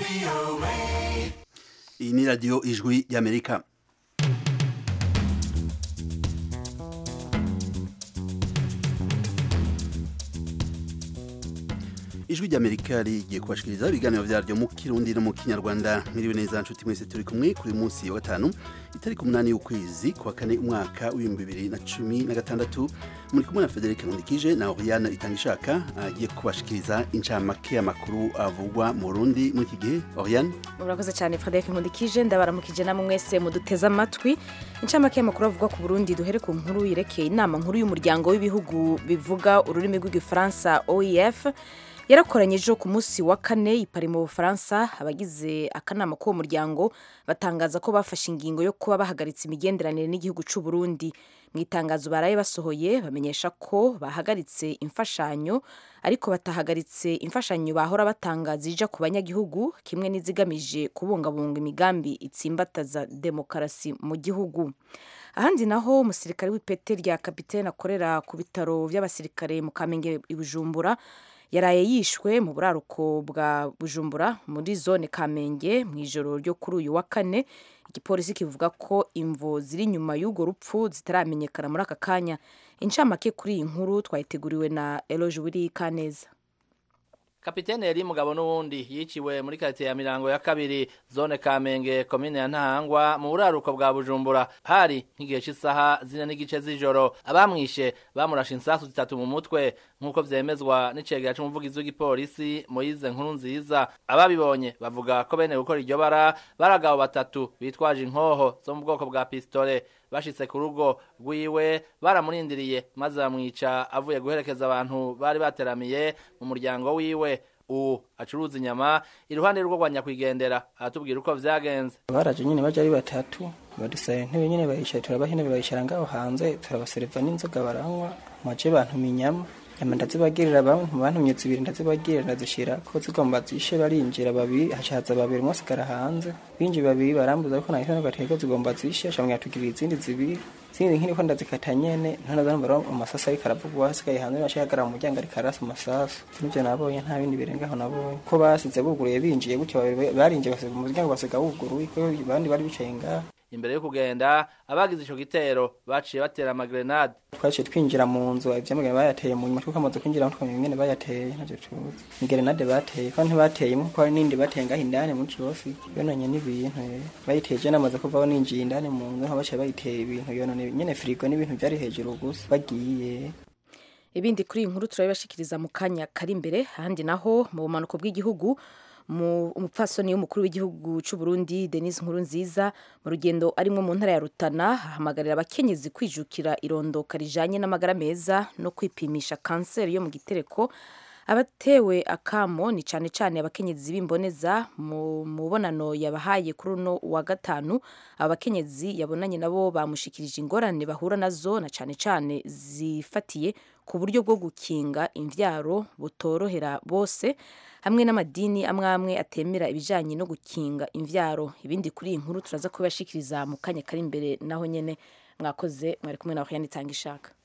iyi ni radiyo ijwi y'amerika ijwi ry'amerika rigiye kubashikiriza ibiganiro vyaryo mu kirundi no mu kinyarwanda mwiriwe neza nshuti mwese turi kumwe kuri munsi wa gatanu itariki umunani y'ukwezi kwa kane umwaka w'ibihumbi bibiri na cumi na gatandatu muri kumwe na federike nkundikije na oriana itangishaka agiye kubashikiriza incamake y'amakuru avugwa mu burundi muri iki gihe oriane murakoze cyane frederic nkundikije ndabaramukije namwe mwese muduteze amatwi incamake y'amakuru avugwa ku burundi duhere ku nkuru yerekeye inama nkuru y'umuryango w'ibihugu bivuga ururimi rw'igifaransa oef yarakoranye ejo ku munsi wa kane i Paris mu bufaransa abagize akanama k'uwo muryango batangaza ko bafashe ingingo yo kuba bahagaritse imigenderanire n'igihugu cy'u Burundi mu itangazo baraye basohoye bamenyesha ko bahagaritse imfashanyo ariko batahagaritse imfashanyo bahora batanga zija ku banyagihugu kimwe n'izigamije kubungabunga imigambi itsimbataza demokarasi mu gihugu ahandi naho umusirikare w'ipete rya kapitene akorera ku bitaro by'abasirikare mu kamenge i bujumbura yaraye yishwe mu buraruko bwa bujumbura muri zone kamenge mu ijoro ryo kuri uyu wa kane igipolisi kivuga ko imvo ziri inyuma y'urwo rupfu zitaramenyekana muri aka kanya incamake kuri iyi nkuru twayiteguriwe na eloge wiri kaneza kapitene yari mugabo n'uwundi yiciwe muri karitsiye ya mirango ya kabiri zone kamenge komine ya ntahangwa mu buraruko bwa bujumbura hari nk'igihe cy'isaha zine n'igice z'ijoro abamwishe bamurashe insasu zitatu mu mutwe nk'uko vyemezwa n'icegera c'umuvugizi w'igipolisi moyize nkuru nziza ababibonye bavuga ko bene gukora iryo bara bari abagabo batatu bitwaje inkoho zo mu bwoko bwa pistole bashitse ku rugo rwiwe baramurindiriye maze bamwica avuye guherekeza abantu bari bateramiye mu muryango wiwe ubu acuruza inyama iruhande rwo rwa nyakwigendera aratubwira uko vyagenze baraje nyine baje ari batatu badusaba intebe nyine bayicara turabaha intebe bayicara ngaho hanze turabasereva n'inzoga baranywa maje bantumye inyama nyama ndazibagirira bamwe bantumye zibiri ndazibagirira ndazishira ko zigomba zishe barinjira babiri hacaza babiri umwe asigara hanze binjiye babiri barambuza ariko nahise n'agateko zigomba zishe shamwe yatugirira izindi zibiri zindi nkiri ndazikata nyene ntana zanumva amasasu ariko aravugwa hasigaye hanze bashagara mu muryango ariko arasa amasasu nivyo nabonye nta bindi birengaho nabonye ko basize buguruye binjiye gutyo babiri barinjiye basiga umuryango basiga wuguruye ko abandi bari bicaye ngaho imbere yo kugenda abagize ico gitero baciye batera amagrenade twaciye twinjira mu nzu ivyamagana bayateye mu nyuma twuko amaze kwinjira twamenye ingene bayateye ntavyo tuzi ingrenade bateye ko ntibateyemo kuko hari n'indi bateye ngaho indani mu kibosi yononye n'ibintu bayiteje namaze kuvaho ninjiye indani mu nzu nka baciye bayiteye ibintu yonone nyene firigo n'ibintu vyari hejuru gusa bagiye ibindi kuri iyi nkuru turabibashikiriza mu kanya kari imbere ahandi naho mu bumanuko bw'igihugu umupfasoni w'umukuru w'igihugu cy'u Burundi Denise Nkurunziza mu rugendo arimo mu ntara ya Rutana ahamagarira abakenyezi kwijukira irondoka rijanye n'amagara meza no kwipimisha kanseri yo mu gitereko abatewe akamo ni cyane cyane abakenyezi b'imboneza mu mubonano yabahaye kuri uno wa gatanu aba bakenyezi yabonanye nabo bamushikirije ingorane bahura nazo na cyane cyane zifatiye ku buryo bwo gukinga imvyaro butorohera bose hamwe n'amadini amwe amwe atemera ibijanye no gukinga imvyaro ibindi kuri iyi nkuru turaza kubashikiriza mu kanya kari imbere naho nyene mwakoze mwari kumwe na Oriane Tangishaka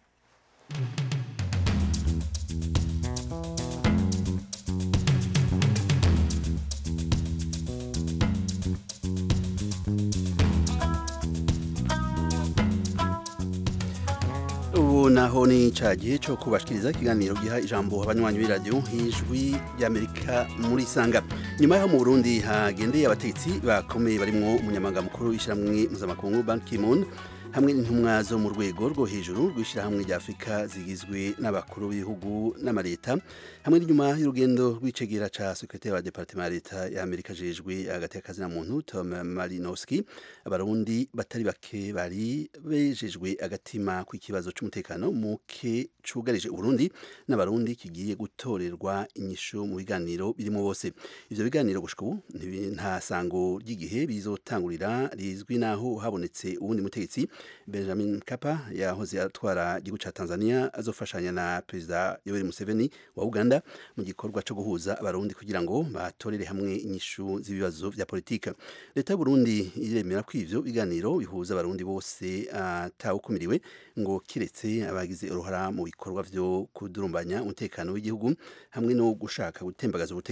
ubu naho ni ca gihe co kubashikiriza ikiganiro giha ijambo abanywanyi b'iradiyo nk'ijwi ry'amerika muri sanga nyuma y'aho mu burundi hagendeye abategetsi bakomeye barimwo umunyamabanga mukuru w'ishyirahamwe mpuzamakungu ban ki-moon hamwe n'intumwa zo mu rwego rwo hejuru rw'ishyirahamwe rya afurika zigizwe n'abakuru b'ibihugu n'amaleta hamwe n'inyuma y'urugendo rw'icegera ca sekretari wa departement ya leta ya amerika jejwe hagati y'akazina muntu tom malinowski abarundi batari bake bari bejejwe agatima ku ikibazo c'umutekano muke cugarije uburundi n'abarundi kigiye gutorerwa inyishu mu biganiro birimo bose ivyo biganiro gushika ubu nta sango ry'igihe bizotangurira rizwi naho habonetse uwundi mutegetsi benjamin kapa yahoze atwara igihugu ca tanzania azofashanya na perezida yoweri museveni wa uganda mu gikorwa co guhuza abarundi kugira ngo batorere hamwe inyishu z'ibibazo vya politika leta y'uburundi iremera ko ivyo biganiro bihuza abarundi bose atawukumiriwe ngo kiretse abagize uruhara mu bikorwa vyo kudurumbanya umutekano w'igihugu hamwe no gushaka gutembagaza ubutegetsi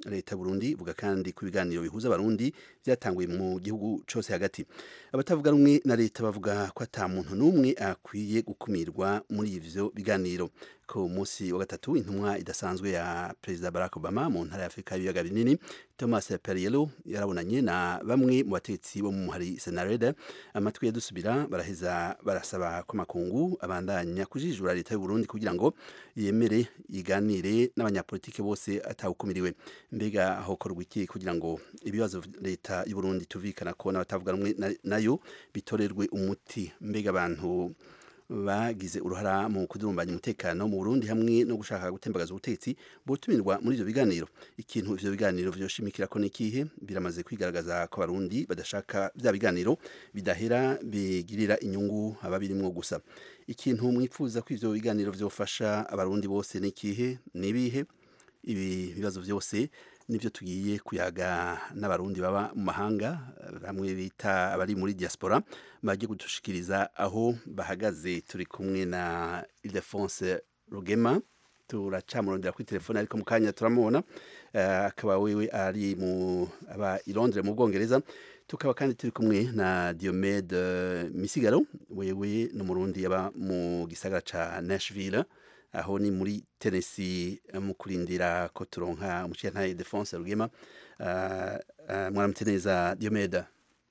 leta Burundi ivuga kandi ku biganiro bihuza abarundi byatanguye mu gihugu cyose hagati abatavuga rumwe na leta bavuga ko ata muntu n'umwe akwiye gukumirwa muri ivyo biganiro ku munsi wa gatatu intumwa idasanzwe ya perezida Barack Obama mu ntara ya Afrika y'ibiyaga binini Thomas Perriello yarabonanye na bamwe mu batetsi bo mu hari Senareda amatwi yadusubira baraheza barasaba ko makungu abandanya kujijura leta y'u Burundi kugira ngo yemere iganire n'abanyapolitike bose atawukumiriwe mbega hokorwa iki kugira ngo ibibazo leta y'u Burundi tuvikana ko n'abatavuga rumwe nayo bitorerwe umuti mbega abantu bagize uruhara mu kudurumbanya umutekano mu Burundi hamwe no gushaka gutembagaza ubutetsi botumirwa muri ivyo biganiro ikintu ivyo biganiro vyoshimikira ko nikihe biramaze kwigaragaza ko abarundi badashaka vya biganiro bidahera bigirira inyungu ababirimwo gusa ikintu mwipfuza ko ivyo biganiro vyofasha abarundi bose nikihe nibihe ibi bibazo vyose nivyo tugiye kuyaga n'abarundi baba mu mahanga bamwe bita abari muri diaspora bagiye kudushikiriza aho bahagaze turi kumwe na Ildefonse Rugema turacamurondera kuri telefone ariko mu kanya turamubona akaba uh, wewe ari mu aba i Londres mu Bwongereza tukaba kandi turi kumwe na Diomede uh, Misigaro wewe n'umurundi yaba mu gisagara ca Nashville aho ni muri Tennessee mu kurindira ko turonka umushiyantahe Defonse Rugema uh, uh, mwaramutse neza Diomede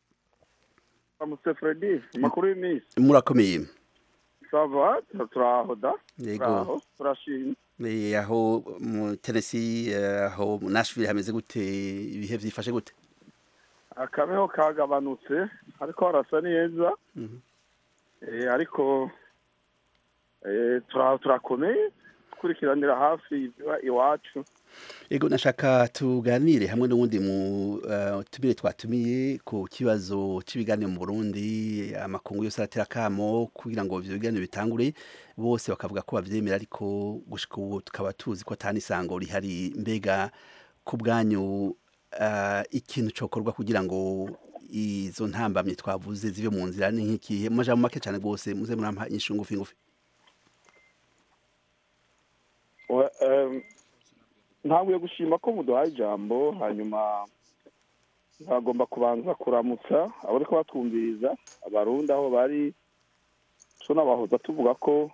Mr. Freddy makuru y'imisi murakomeye sava turaho da yego turashimye aho mu Tennessee aho mu Nashville hameze gute ibihe vyifashe gute akabeho kagabanutse ariko harasa neza eh ariko eh turakomeye tukurikiranira hafi iwacu Ego nashaka tuganire hamwe n'uwundi mu uh, tumire twatumiye ku kibazo cy'ibiganiro mu Burundi amakungu yose aratera kamo kugira ngo ivyo biganiro bitangure bose bakavuga ko bavyemera ariko gushika ubu tukaba tuzi ko atani sango rihari mbega ku bwanyu uh, ikintu cokorwa kugira ngo izo ntambamye twavuze zive mu nzira ni nk'ikihe mu majambo make cyane rwose muze murampa inyishu ngufi ngufi ntabwo gushima ko muduhaye ijambo hanyuma ntagomba kubanza kuramutsa abari ko batwumviriza abarundi aho bari tunabahoza tuvuga ko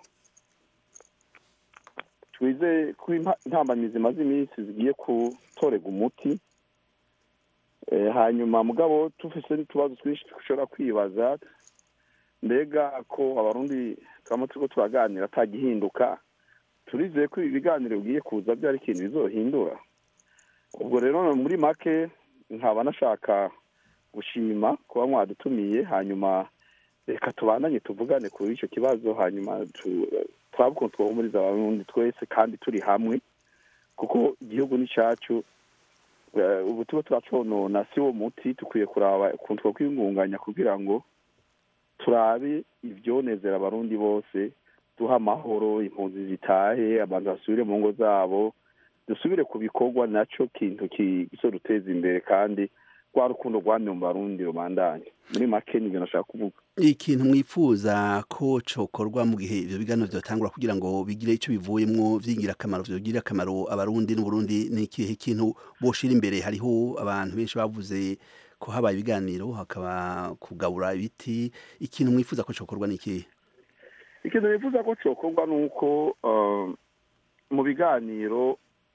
twizeye ko intambamizi zimaze iminsi zigiye gutorega umuti hanyuma mugabo tufise n'utubazo twinshi dushobora kwibaza mbega ko abarundi turamo turiko turaganira atagihinduka turizeye ko ibi biganiro bigiye kuza byari ikintu bizohindura ubwo rero muri make nkaba nashaka gushima kuba mwadutumiye hanyuma reka tubandanye tuvugane kuri icyo kibazo hanyuma turabe ukuntu twahumuriza abarundi twese kandi turi hamwe kuko igihugu ni cyacu ubu tuba turaconona si wo muti dukwiye kuraba ukuntu twakwiyungunganya kugira ngo turabe ibyonezera abarundi bose duha amahoro impunzi zitahe abantu basubire mu ngo zabo dusubire ku bikorwa nacyo kintu kizoduteza imbere kandi rwa rukundo rwamye mu barundi rubandanye muri make nibyo nashaka kuvuga ikintu mwifuza ko cokorwa mu gihe ivyo biganiro vyotangura kugira ngo bigire ico bivuyemwo vyingira akamaro vyogirira akamaro abarundi n'uburundi ni ikihe kintu boshira imbere hariho abantu benshi bavuze ko habaye ibiganiro hakaba kugabura ibiti ikintu mwifuza ko cokorwa ni ikihe ikintu bifuza ko cyokorwa ni uko mu biganiro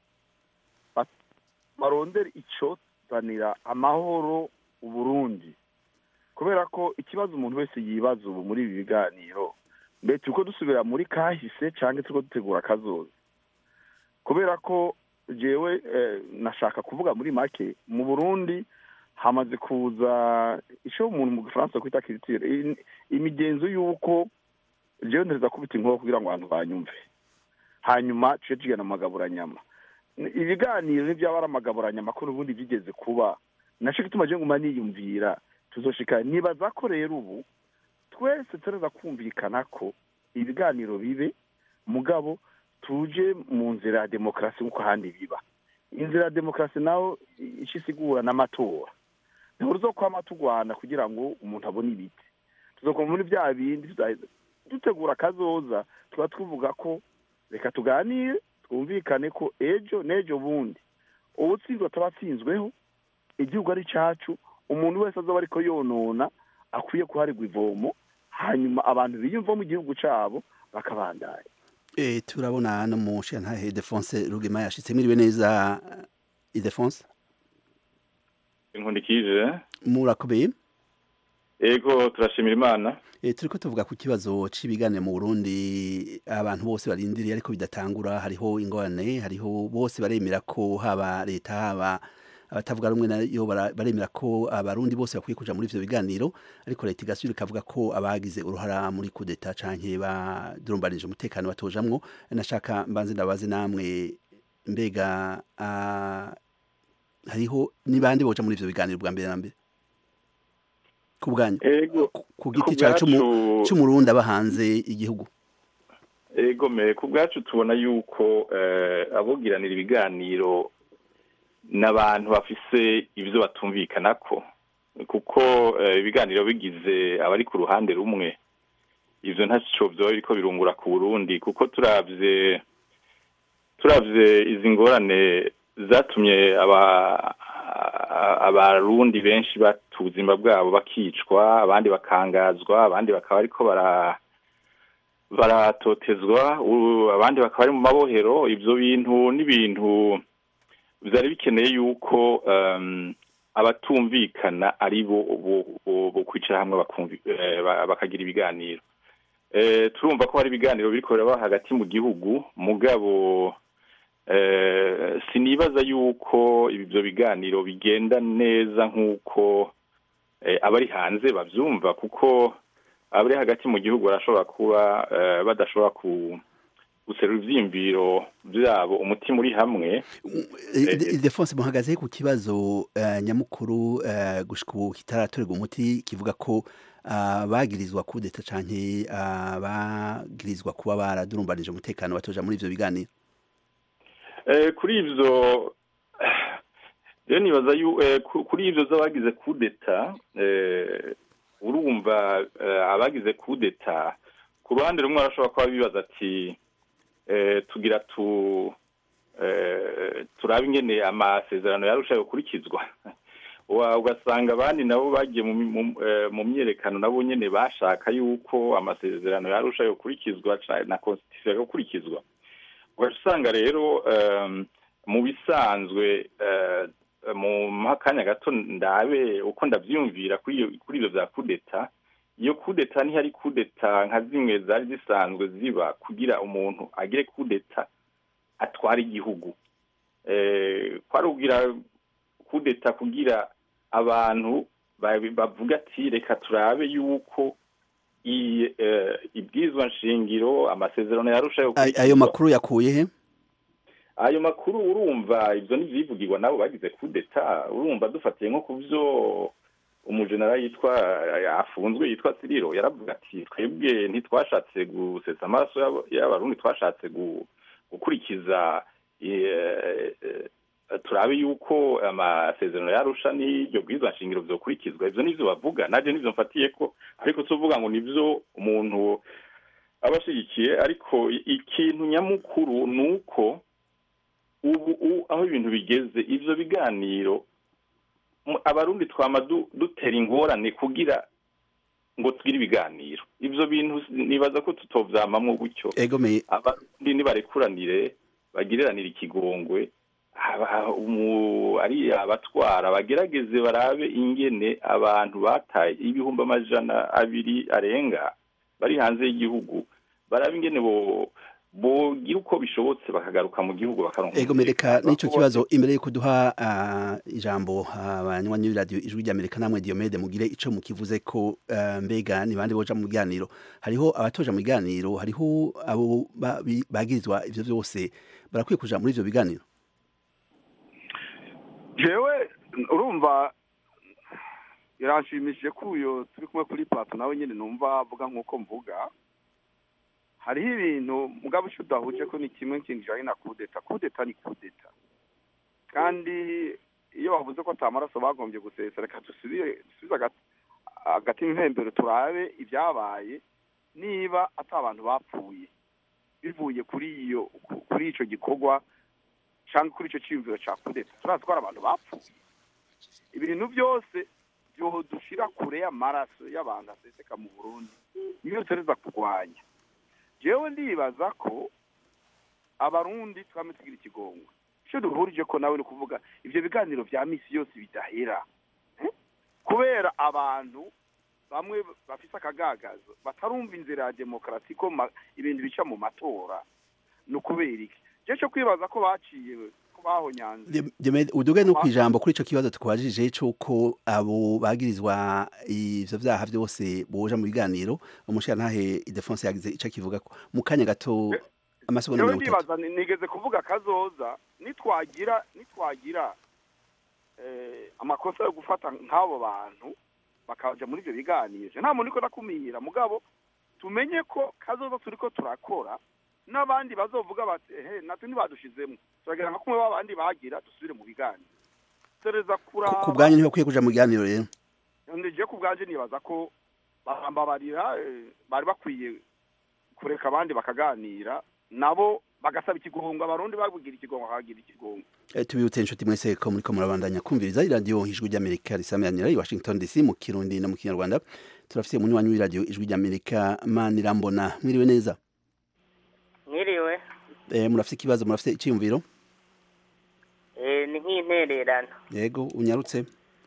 barondera icyo zanira amahoro uburundi kubera ko ikibazo umuntu wese yibaza ubu muri ibi biganiro mbere turi ko dusubira muri kahise cyangwa turi ko dutegura akazoza kubera ko jewe nashaka kuvuga muri make mu burundi hamaze kuza icyo umuntu mu gifaransa kwita kiritire imigenzo y'uko jewe ntereza kubita inkuru kugira ngo abantu banyumve hanyuma tuce tugana amagaburanyama ibiganiro n'ibyaba ari amagaburanyama ko n'ubundi byigeze kuba nacyo gituma je nguma niyumvira tuzoshika nibaza ko rero ubu twese tureza kumvikana ko ibiganiro bibe mugabo tuje mu nzira ya demokarasi nk'uko ahandi biba inzira ya demokarasi naho ico isigura n'amatora ntabwo tuzokwama tugwana kugira ngo umuntu abone ibiti tuzokoma muri bya bindi dutegura akazoza tuba tuvuga ko reka tuganire twumvikane ko ejo n'ejo bundi ubutsinzwe ataba atsinzweho igihugu ari cyacu umuntu wese azoba ariko yonona akwiye kuharirwa ivomo hanyuma abantu biyumva mu gihugu cyabo bakabandanya e, turabona no mu shantahe Defonse Rugema yashitse mwiriwe neza Idefonse inkundikije murakomeye ego turashimira imana e, turiko tuvuga ku kibazo c'ibigane mu Burundi abantu bose barindiriye ariko bidatangura hariho ingorane hariho bose baremera ko haba leta haba abatavuga rumwe nayo baremera ko abarundi bose bakwiye kuja muri ivyo biganiro ariko leta igasubira ikavuga ko abagize uruhara muri kudeta canke badurumbanije umutekano batojamwo nashaka mbanze ndabaze namwe mbega hariho nibandi boja muri ivyo biganiro bwa mbere na mbere ku bwanyu ku giti cawe c'umurundi aba hanze igihugu ego me ku bwacu tubona yuko abogiranira ibiganiro n'abantu bafise ibyo batumvikanako kuko ibiganiro bigize abari ku ruhande rumwe ibyo ntacyo byoba biriko birungura ku burundi kuko turabye turabye izi ngorane zatumye abarundi benshi bata ubuzima bwabo bakicwa abandi bakangazwa abandi bakaba ariko bara baratotezwa abandi bakaba bari mu mabohero ibyo bintu n'ibintu byari bikeneye yuko abatumvikana ari bo bo kwicara hamwe bakagira ibiganiro turumva ko hari ibiganiro biri kubera hagati mu gihugu mugabo sinibaza yuko ibyo biganiro bigenda neza nk'uko abari hanze babyumva kuko abari hagati mu gihugu barashobora kuba badashobora ku guserura ivyiyumviro vyabo umutima uri hamwe Ildefonse muhagaze ku kibazo nyamukuru gushika ubu kitaratorerwa umuti kivuga ko abagirizwa kudeta canke abagirizwa kuba baradurumbanije umutekano batoja muri ivyo biganiro kuri ivyo rero nibaza kuri ivyo z'abagize kudeta urumva abagize kudeta ku ruhande rumwe arashobora kuba bibaza ati tugira tu turabe ingene amasezerano yarushaho gukurikizwa ugasanga abandi nabo bagiye mu myerekano nabo nyine bashaka yuko amasezerano yarushaho gukurikizwa na constitution gukurikizwa ugasanga rero mu bisanzwe mu kanya gato ndabe uko ndabyumvira kuri ibyo bya kudeta iyo kudeta ntihari kudeta nka zimwe zari zisanzwe ziba kugira umuntu agire kudeta atwara igihugu kwari kugira kudeta kugira abantu bavuga ati reka turabe yuko ibwizwa nshingiro amasezerano yarushaho ayo makuru yakuye he ayo makuru urumva ibyo ntibyivugirwa nabo bagize kudeta urumva dufatiye nko ku byo umujenera yitwa afunzwe yitwa siriro yaravuga ati twebwe ntitwashatse gusetsa amaraso y'abarundi twashatse gukurikiza turabe yuko amasezerano yarusha n'iryo bwiza nshingiro byokurikizwa ibyo nibyo bavuga nanjye nibyo mfatiye ko ariko tuvuga ngo nibyo umuntu aba ashyigikiye ariko ikintu nyamukuru ni uko ubu aho ibintu bigeze ibyo biganiro abarundi twama dutera ingorane kugira ngo tugire ibiganiro ibyo bintu nibaza ko tutovyamamwo gutyo abarundi nibarekuranire bagiriranire ikigongwe ari abatwara bagerageze barabe ingene abantu bataye ibihumbi amajana abiri arenga bari hanze y'igihugu barabe ingene bo bogira uko bishobotse bakagaruka mu gihugu bakaronka ego mereka n'ico kibazo imbere yuko duha ijambo abanywanyi b'iradiyo ijwi ry'amerika namwe diomede mugire ico mukivuze ko mbega ni bande boja mu biganiro hariho abatoja mu biganiro hariho abo bagirizwa ivyo vyose barakwiye kuja muri ivyo biganiro jewe urumva iranshimishije ko uyo turi kumwe kuri plato nawe nyine numva avuga nk'uko mvuga hariho ibintu mugabo icyo udahuje ko ni kimwe kintu kijyanye na kudeta kudeta ni kudeta kandi iyo bavuze ko atamaraso bagombye gusesa reka dusubize agati mpembero turabe ibyabaye niba ati abantu bapfuye bivuye kuri iyo kuri icyo gikorwa cyangwa kuri icyo cyiyumviro cya kudeta turazi ko hari abantu bapfuye ibintu byose dushira kure y'amaraso y'abantu aseseka mu burundi niyo dutereza kurwanya jewe ndibaza ko abarundi twame tugira ikigongo icyo duhurije ko nawe ni ukuvuga ibyo biganiro bya misi yose bidahera kubera abantu bamwe bafise akagagazo batarumva inzira ya demokarasi ko ibintu bica mu matora ni ukubera iki je cyo kwibaza ko baciye ko bahonyanze uduge no kwijambo kuri ico kibazo twabajije cyuko abo bagirizwa ivyo vyaha byose boja mu biganiro umushirantahe Idefonse yagize ico kivuga ko mu kanya gato amasegonda mirongo itatu nigeze kuvuga kazoza nitwagira nitwagira amakosa yo gufata nk'abo bantu bakaja muri ivyo biganiro nta muntu niko ndakumira mugabo tumenye ko kazoza turiko turakora n'abandi bazovuga bati ehe natwe ntibadushizemo turagira nka kumwe babandi bagira dusubire mu biganiro tereza kuraba ku bwanyu niho kwiye kuja mu biganiro rero ndije ku bwanje nibaza ko barambabarira bari bakwiye kureka abandi bakaganira nabo bagasaba ikigongo abarundi babugira ikigongo bakagira ikigongo tubibutse inshuti mwese ko muriko murabandanya kumviriza iradiyo ijwi ry'amerika risameranira i washington dc mu kirundi no mu kinyarwanda turafise umunywanyi w'iradiyo ijwi ry'amerika manirambona mwiriwe neza mwiriwe eh murafise ikibazo murafise icyiyumviro eh ni nk'intererano yego unyarutse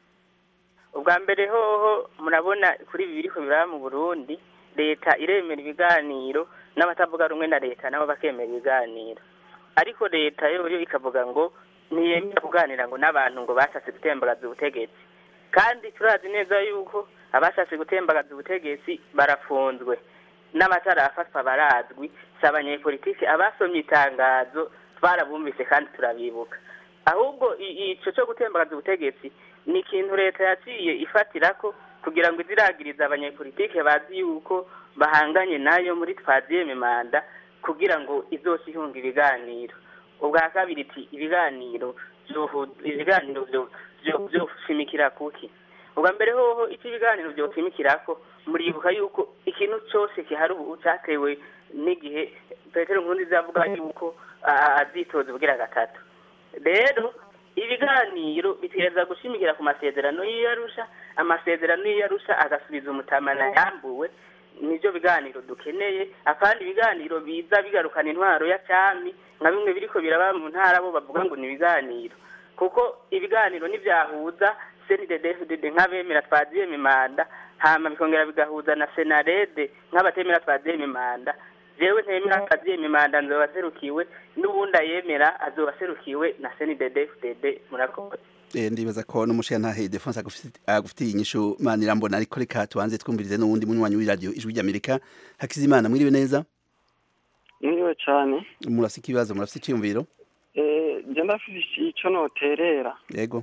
ubwa mbere hoho murabona kuri ibi biriko biraba mu burundi leta iremera ibiganiro n'abatavuga rumwe na leta nabo bakemera ibiganiro ariko leta yo yo ikavuga ngo ntiyemera kuganira ngo n'abantu ngo bashatse gutembagaza ubutegetsi kandi turazi neza yuko abashatse gutembagaza ubutegetsi barafunzwe n'amatara afatwa barazwi si abanyepolitiki abasomye itangazo twarabumvise kandi turabibuka ahubwo ico cyo gutembagaza ubutegetsi ni ikintu leta yaciye ifatira ko kugira ngo iziragirize abanyepolitike bazi yuko bahanganye nayo muri twaziyeme manda kugira ngo izose ihunga ibiganiro ubwa kabiri iti ibiganiro ibiganiro vyoshimikira kuki ubwa mbere hoho icyo ibiganiro vyoshimikirako muribuka yuko ikintu cyose kihari ubu cyatewe n'igihe petero nkurunziza avuga yuko azitoza ubwira gatatu rero ibiganiro bitegereza gushimikira ku masezerano y'iyarusha amasezerano y'iyarusha agasubiza umutamana yambuwe nibyo biganiro dukeneye akandi ibiganiro biza bigarukana intwaro ya cyami nka bimwe biriko biraba mu ntara bo bavuga ngo ni ibiganiro kuko ibiganiro nivyahuza cnddd nk'abemera twaziyeme manda hama bikongera bigahuza na senarede nk'abatemera twaziyeme manda jewe ntemera twaziyeme manda nzoba serukiwe n'ubundi ayemera azoba serukiwe na cndd fdd murakoze ndibaza ko n'umushirantahe Defonse agufitiye inyishu manirambona ariko reka tubanze twumvirize n'uwundi munywanyi w'iradiyo ijwi ry'amerika hakizimana mwiriwe neza mwiriwe cyane murafise ikibazo murafise icyiyumviro nje ndafise ico noterera yego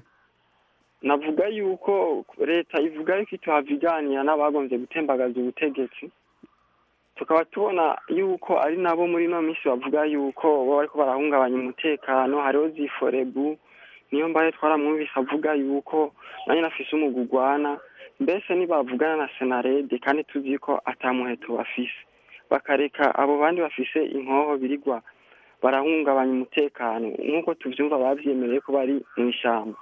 navuga yuko leta ivuga yuko ituhava iganira n'abagombye gutembagaza ubutegetsi tukaba tubona yuko ari nabo muri ino minsi bavuga yuko bo bariko barahungabanya umutekano hariho ziforebu niyo mbaye twaramwumvise avuga yuko nanjye nafise umugugwana mbese ntibavugana na senarede kandi tuzi ko atamuheto bafise bakareka abo bandi bafise inkoho birigwa barahungabanya umutekano nk'uko tuvyumva bavyemereye ko bari mu ishyamba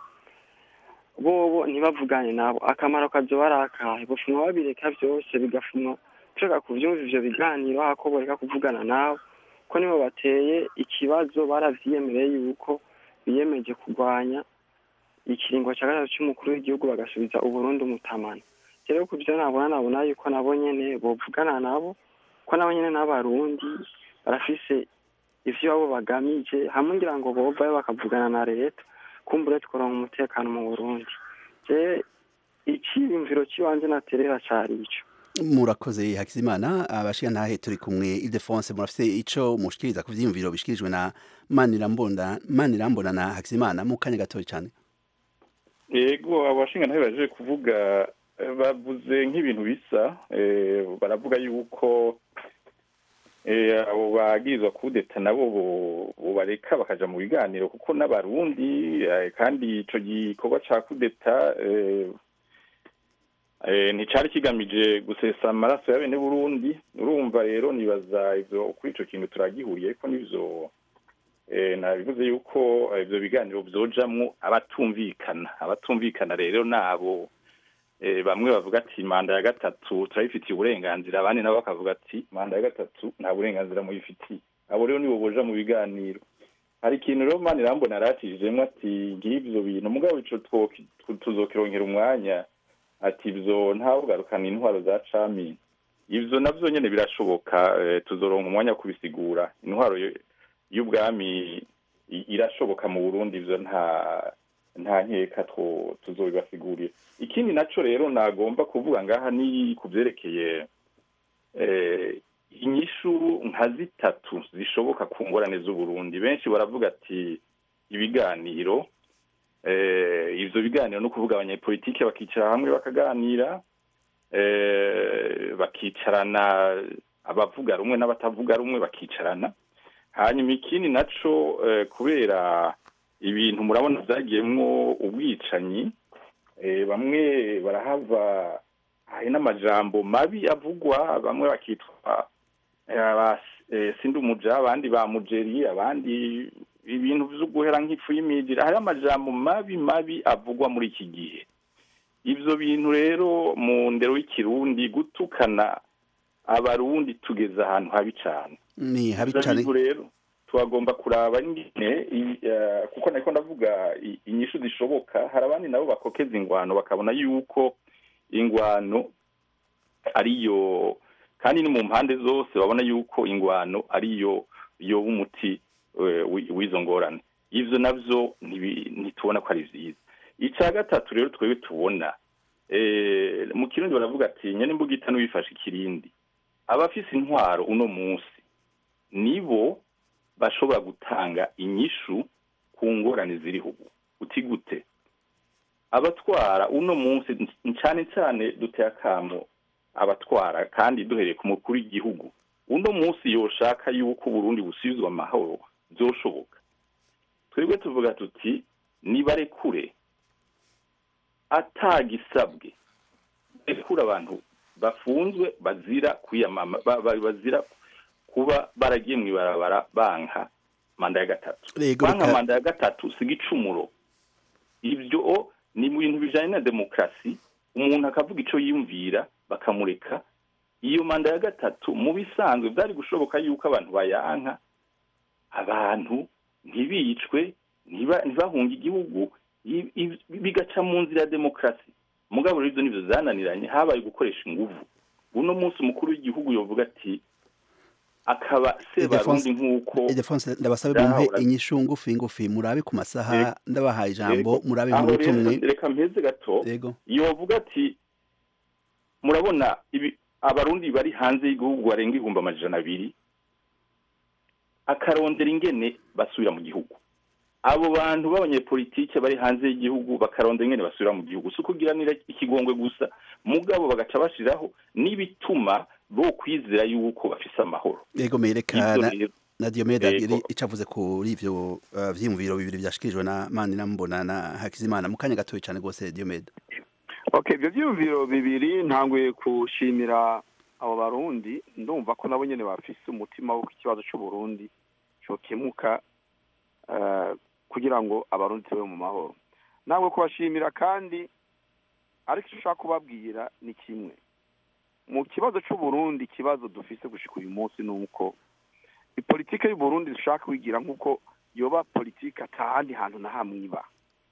bobo ntibavugane nabo akamaro kazoba ari akahe bofumwa babireka vyose bigafumwa tureka kuvyumva ivyo biganiro hako boreka kuvugana nabo ko nibo bateye ikibazo baravyiyemereye yuko biyemeje kurwanya ikiringo cya gatatu cy'umukuru w'igihugu bagasubiza uburundi umutamana rero ku byo nabona nabona yuko nabo nyene bovugana nabo ko nabo nyene n'abarundi barafise ivyo babo bagamije hamwe ngira ngo bovayo bakavugana na leta kumbure tworonka umutekano mu burundi je iciyumviro ciwanje naterera cari ico murakoze hakizimana abashirantahe turi kumwe Ildefonse murafise ico mushikiriza ku vyiyumviro bishikirijwe na Manirambona Manirambona na Hakizimana mu kanya gatoya cyane yego abashingantahe baje kuvuga bavuze nk'ibintu bisa baravuga yuko abo bagirizwa kudeta nabo bareka bakaja mu biganiro kuko n'abarundi kandi ico gikorwa ca kudeta nticari kigamije gusesa amaraso ya bene burundi urumva rero nibaza ivyo kuri ico kintu turagihuriye ko n'ivyo eh, nabivuze yuko eh, ivyo biganiro vyojamwo abatumvikana abatumvikana rero nabo eh, bamwe bavuga ati manda ya gatatu turayifitiye uburenganzira abandi nabo bakavuga ati manda ya gatatu nta burenganzira muyifitiye abo rero nibo boja mu biganiro hari ikintu rero mani rambona aratijemwo ati ngiye ivyo bintu mugabo ico twoki- tu- tuzokironkera umwanya ati ivyo ntawugarukana intwaro za cami ivyo navyo nyene birashoboka eh, tuzoronka umwanya wo kubisigura intwaro yo- y'ubwami i- irashoboka mu burundi ivyo nta nta nkeka two tuzobibasigurira ikindi naco rero nagomba kuvuga ngaha ni ku vyerekeye eh, inyishu nka zitatu zishoboka ku ngorane z'uburundi benshi baravuga ati ibiganiro eh, ivyo biganiro no kuvuga abanyepolitike bakicara hamwe bakaganira eh, bakicarana abavuga rumwe n'abatavuga rumwe bakicarana hanyuma ikindi naco eh, kubera ibintu murabona vyagiyemwo ubwicanyi eh, bamwe barahava hari n'amajambo mabi avugwa bamwe bakitwa eh, aba eh, sindumuja abandi ba mujeri abandi ibintu vyo guhera nk'ifu y'imijira hari amajambo mabi mabi avugwa muri iki gihe ivyo bintu rero mu ndero y'ikirundi gutukana abarundi tugeze ahantu habi cane ni habi Ivyo cyane bintu rero twagomba kuraba ingene i- eh, kuko nariko ndavuga i- inyishu zishoboka hari abandi nabo bakokeza ingwano bakabona yuko ingwano ariyo kandi ni mu mpande zose babona yuko ingwano ariyo yoba umuti eh, wi- w'izo ngorane ivyo navyo ntibi- ntitubona ko ari vyiza ica gatatu rero twebwe tubona eh, mu kirundi baravuga ati nyene imbugita n'uwifashe ikirindi abafise intwaro uno munsi nibo bashobora gutanga inyishu ku ngorane ziriho ubu uti gute abatwara uno munsi cyane cyane duteye akamo abatwara kandi duhereye ku mukuru w'igihugu uno munsi yoshaka yuko uburundi busubizwa amahoro byoshoboka twebwe tuvuga tuti nibarekure atagisabwe rekura abantu bafunzwe bazira kwiyamama ba- ba- bazira kuba baragiye mu ibarabara banka manda ya gatatu Yego, banka reka- manda ya gatatu si igicumuro ibyo ni mu bintu bijanye na demokarasi umuntu akavuga ico yiyumvira bakamureka iyo manda ya gatatu mu bisanzwe byari gushoboka yuko abantu bayanka abantu ntibicwe ntiba- ntibahunge igihugu i- i- bigaca mu nzira ya demokarasi mugabo rero ibyo nivyo zananiranye habaye gukoresha inguvu uno munsi umukuru w'igihugu yovuga ati akaba sebarundi nk'uko Ildefonse ndabasabe mumpe Ndahura. inyishu ngufi ngufi murabe ku masaha Yego. ndabahaye ijambo Yego. murabe Aho muri rero tumwe reka mpeze gato yego yovuga ati murabona ibi abarundi bari hanze y'igihugu barenga ibihumbi amajana abiri akarondera ingene basubira mu gihugu abo bantu b'abanyepolitike bari hanze y'igihugu bakarondera ingene basubira mu gihugu si ukugiranira ikigongwe gusa mugabo bagaca bashiraho n'ibituma bo kwizera yuko bafise amahoro yego mereka Ivyo na, rero na Diomeda Yego. iri icavuze kuri ivyo uh, vyiyumviro bibiri vyashikirijwe na Mani Nambona na Hakizimana mu kanya gatoya cyane gose Diomeda okay ibyo byiyumviro bibiri ntanguye gushimira abo barundi ndumva ko nabo nyene bafise umutima w'uko ikibazo c'uburundi cokemuka eh, kugira ngo abarundi tube mu mahoro ntabwo kubashimira kandi ariko icyo ushaka kubabwira ni kimwe mu kibazo c'uburundi ikibazo dufise gushika uyu munsi ni uko ipolitike y'uburundi dushaka kwigira nk'uko yoba politike atahandi hantu na hamwe iba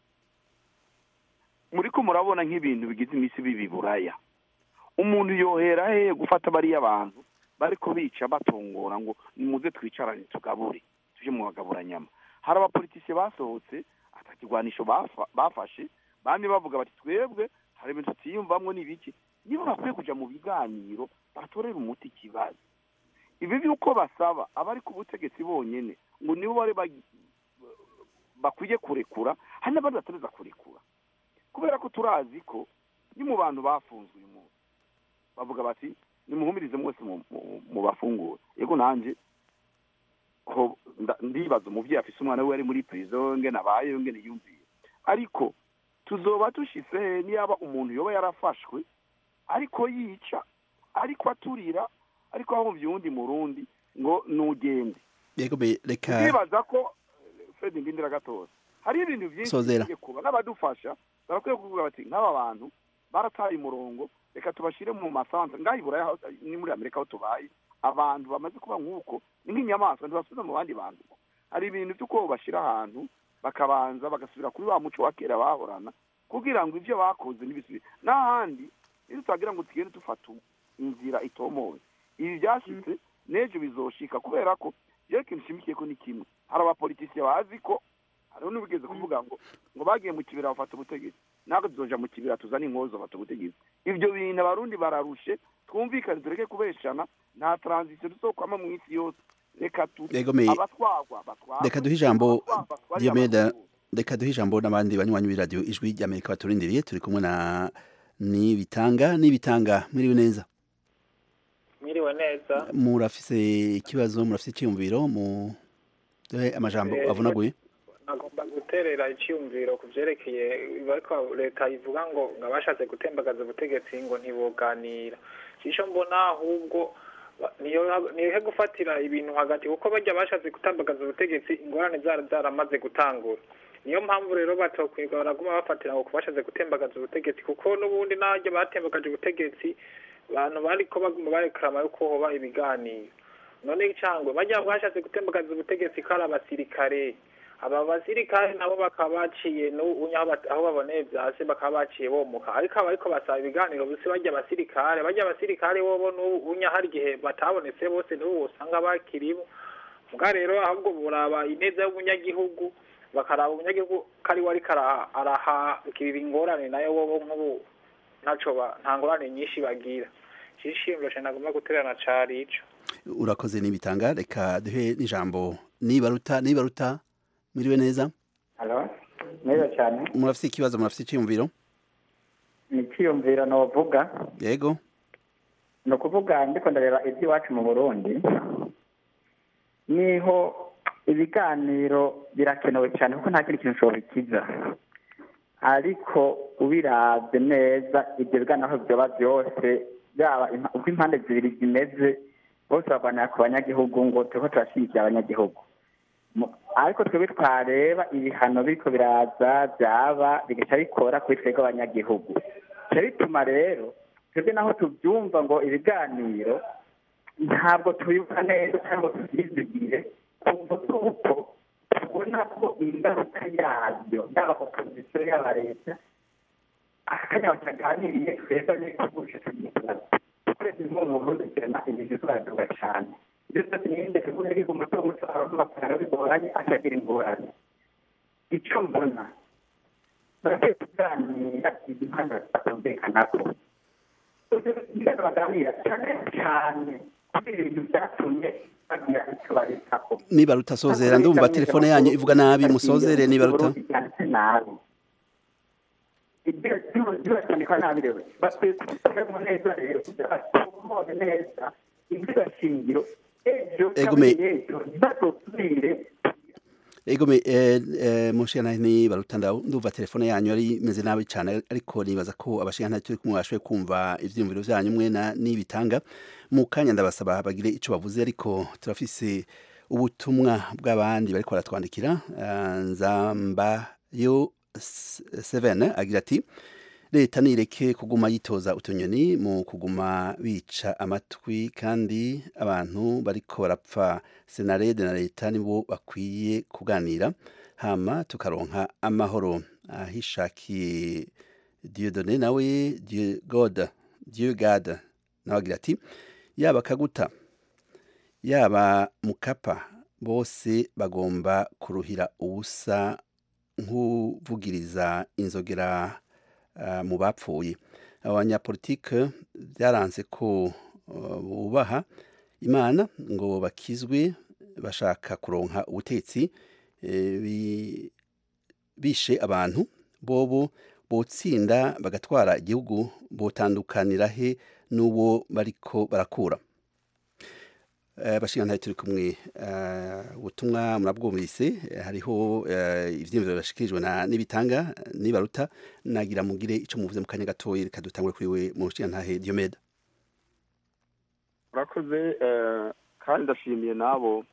muriko murabona nk'ibintu bigize iminsi bibi buraya umuntu yohera hehe gufata bariya bantu bariko bica batongora ngo nimuze twicarane tugabure tuje mu bagaburanyama hari abapolitisiye basohotse atakigwanisho bafa- bafashe bamwe bavuga bati twebwe hari ibintu tutiyumvamwo n'ibiki nibo bakwiye kuja mu biganiro batorera umuti ikibazo ibi by'uko basaba abari ku butegetsi bonyene ngo nibo bari bagi- bakwiye kurekura hari n'abandi batareza kurekura kubera ko turazi ko ni mu bantu bafunzwe uyu munsi bavuga bati nimuhumirize mwese mu- mu- mu bafungura yego nanje ho nda- ndibaza umuvyeyi afise umwana we ari muri prison ngene abayeho ngene yumviye ariko tuzoba dushitse he niyaba umuntu yoba yarafashwe ariko yica ariko aturira ariko ahumvye uwundi murundi ngo nugende yego me- reka ndibaza ko fred ndindira gatoza hari ibintu byinshi Sozera. bigiye kuba n'abadufasha barakwiye kuvuga bati nk'aba bantu barataye umurongo reka tubashyire mu masantere ngaho iburaya aho- ni muri amerika aho tubaye abantu bamaze kuba nk'uko ni nk'inyamaswa ntibasubiza mu bandi bantu hari ibintu by'uko bashyira ahantu bakabanza bagasubira kuri wa muco wa kera bahorana kugira ngo ibyo bakoze ntibisubire n'ahandi iyo tutagira ngo tugende dufata inzira itomoye ibi byashyitse n'ejo bizoshika kubera ko jewe ikintu nshimikiye ko ni kimwe hari abapolitisiye bazi ko hariho n'ubigeze kuvuga ngo ngo bagiye mu kibira bafata ubutegetsi natwe tuzoja mu kibira tuzane inkozo bafata ubutegetsi ibyo bintu abarundi bararushe twumvikane tureke kubeshana nta transition tuzokwama mu isi yose reka tu Yego, me- abatwagwa batwagwa reka duhe ijambo abatwagwa batware Diomede abarundi. reka duhe ijambo n'abandi banywanyi b'iradiyo ijwi ry'amerika baturindiriye turi kumwe na nibitanga nibitanga mwiriwe neza mwiriwe neza murafise ikibazo murafise icyiyumviro mu duhe amajambo Eh, avunaguye nagomba guterera icyumviro ku byerekeye bariko leta ivuga ngo ngo abashatse gutembagaza ubutegetsi ngo ntiboganira cisho mbona ahubwo ba- niyo nihe gufatira ibintu hagati kuko bajya bashatse gutembagaza ubutegetsi ingorane zara zaramaze gutangura niyo mpamvu rero batokwiga baraguma bafatira ngo kubashatse gutembagaza ubutegetsi kuko n'ubundi n'abajya batembagaje ubutegetsi abantu bariko baguma barekarama yuko hoba ibiganiro none icangwe bajya bashatse gutembagaza ubutegetsi ko ari abasirikare aba basirikare nabo bakaba baciye n'ubunya aho bat- aho baboneye vyase bakaba baciye bomuka ariko aba ariko basaba ibiganiro bose bajya abasirikare bajya abasirikare bobo n'ubunya hari igihe batabonetse bose n'ubu usanga bakiribo mbwa rero ahubwo buraba ineza y'umunyagihugu bakaraba umunyagihugu ko ari we ariko ara- arahagirira ingorane nayo bobo nk'ubu ntaco ba- nta ngorane nyinshi bagira cishimiro cane nagomba guterana cari ico urakoze nibitanga reka duhe n'ijambo nibaruta nibaruta mwiriwe neza Halo, neza cyane murafise ikibazo murafise icyiyumviro ni icyiyumviro novuga yego ni ukuvuga ndiko ndareba iby'iwacu mu burundi niho ibiganiro birakenewe cyane kuko nta kindi kintu ushobora bikiza ariko ubirabye neza ibyo biganiro aho byoba byose byaba impa- uko impande zibiri zimeze bose barwanira ku banyagihugu ngo turiko turashyigikira abanyagihugu Mu- ariko twebwe twareba ibihano biriko biraza byaba bigaca bikora kuri twebwe abanyagihugu bica bituma rero twebwe naho tubyumva ngo ibiganiro ntabwo tubibuka neza cyangwa tubyizigire kumva tuko tubona ko ingaruka yabyo yaba opozisiyo yaba leta akanya bataganiriye twebwe n'ikugurisha tugiye tubaza twese nko mu burundi turema ibintu turaduga cyane ibyo byose niyinde tuvuge ariko umuto muto abantu bakara bigoranye akagira ingorane icyo mbona barakwiye kuganira impande batumvikanako ibyo baganira cyane cyane kuri ibintu byatumye bagira icyo babitako nibaruta sozera ndumva telefone yanyu ivuga nabi musozere nibaruta byanditse nabi ibyo byandikwa nabi rero bakwiye kubisubiramo neza rero kugira batumve neza ibyo shingiro ejo Egume. cyangwa ejo ntibazosubire Egome eh, eh, mushana ni baruta ndaw ndumva telefone yanyu ari imeze nabi cyane ariko nibaza ko abashika nta turi kumwe bashoboye kumva ivyiyumviro vyanyu mwe na nibitanga mu kanya ndabasaba bagire ico bavuze ariko turafise ubutumwa bw'abandi bariko baratwandikira uh, nzamba yo 7 agira ati leta nireke kuguma yitoza utunyoni mu kuguma bica amatwi kandi abantu bariko barapfa senarede na leta nibo bakwiye kuganira hama tukaronka amahoro ahishakiye Dieudonné nawe Dieu God Dieu God nawe agira ati yaba kaguta yaba mukapa bose bagomba kuruhira ubusa nk'uvugiriza inzogera uh, mu bapfuye abanyapolitike byaranze ko uh, bubaha imana ngo bakizwe bashaka kuronka ubutetsi eh, bi- bishe abantu bobo botsinda bagatwara igihugu botandukanira he n'uwo bariko barakura Eh, bashinga turi kumwe eh, ubutumwa murabwumvise eh, hariho eh, ivyiyumviro bashikirijwe na nibitanga nibaruta nagira mugire ico muvuze mu kanya gatoyi reka dutangure kuri we mu nshinga ntahe Diomede urakoze eh, kandi ndashimiye n'abo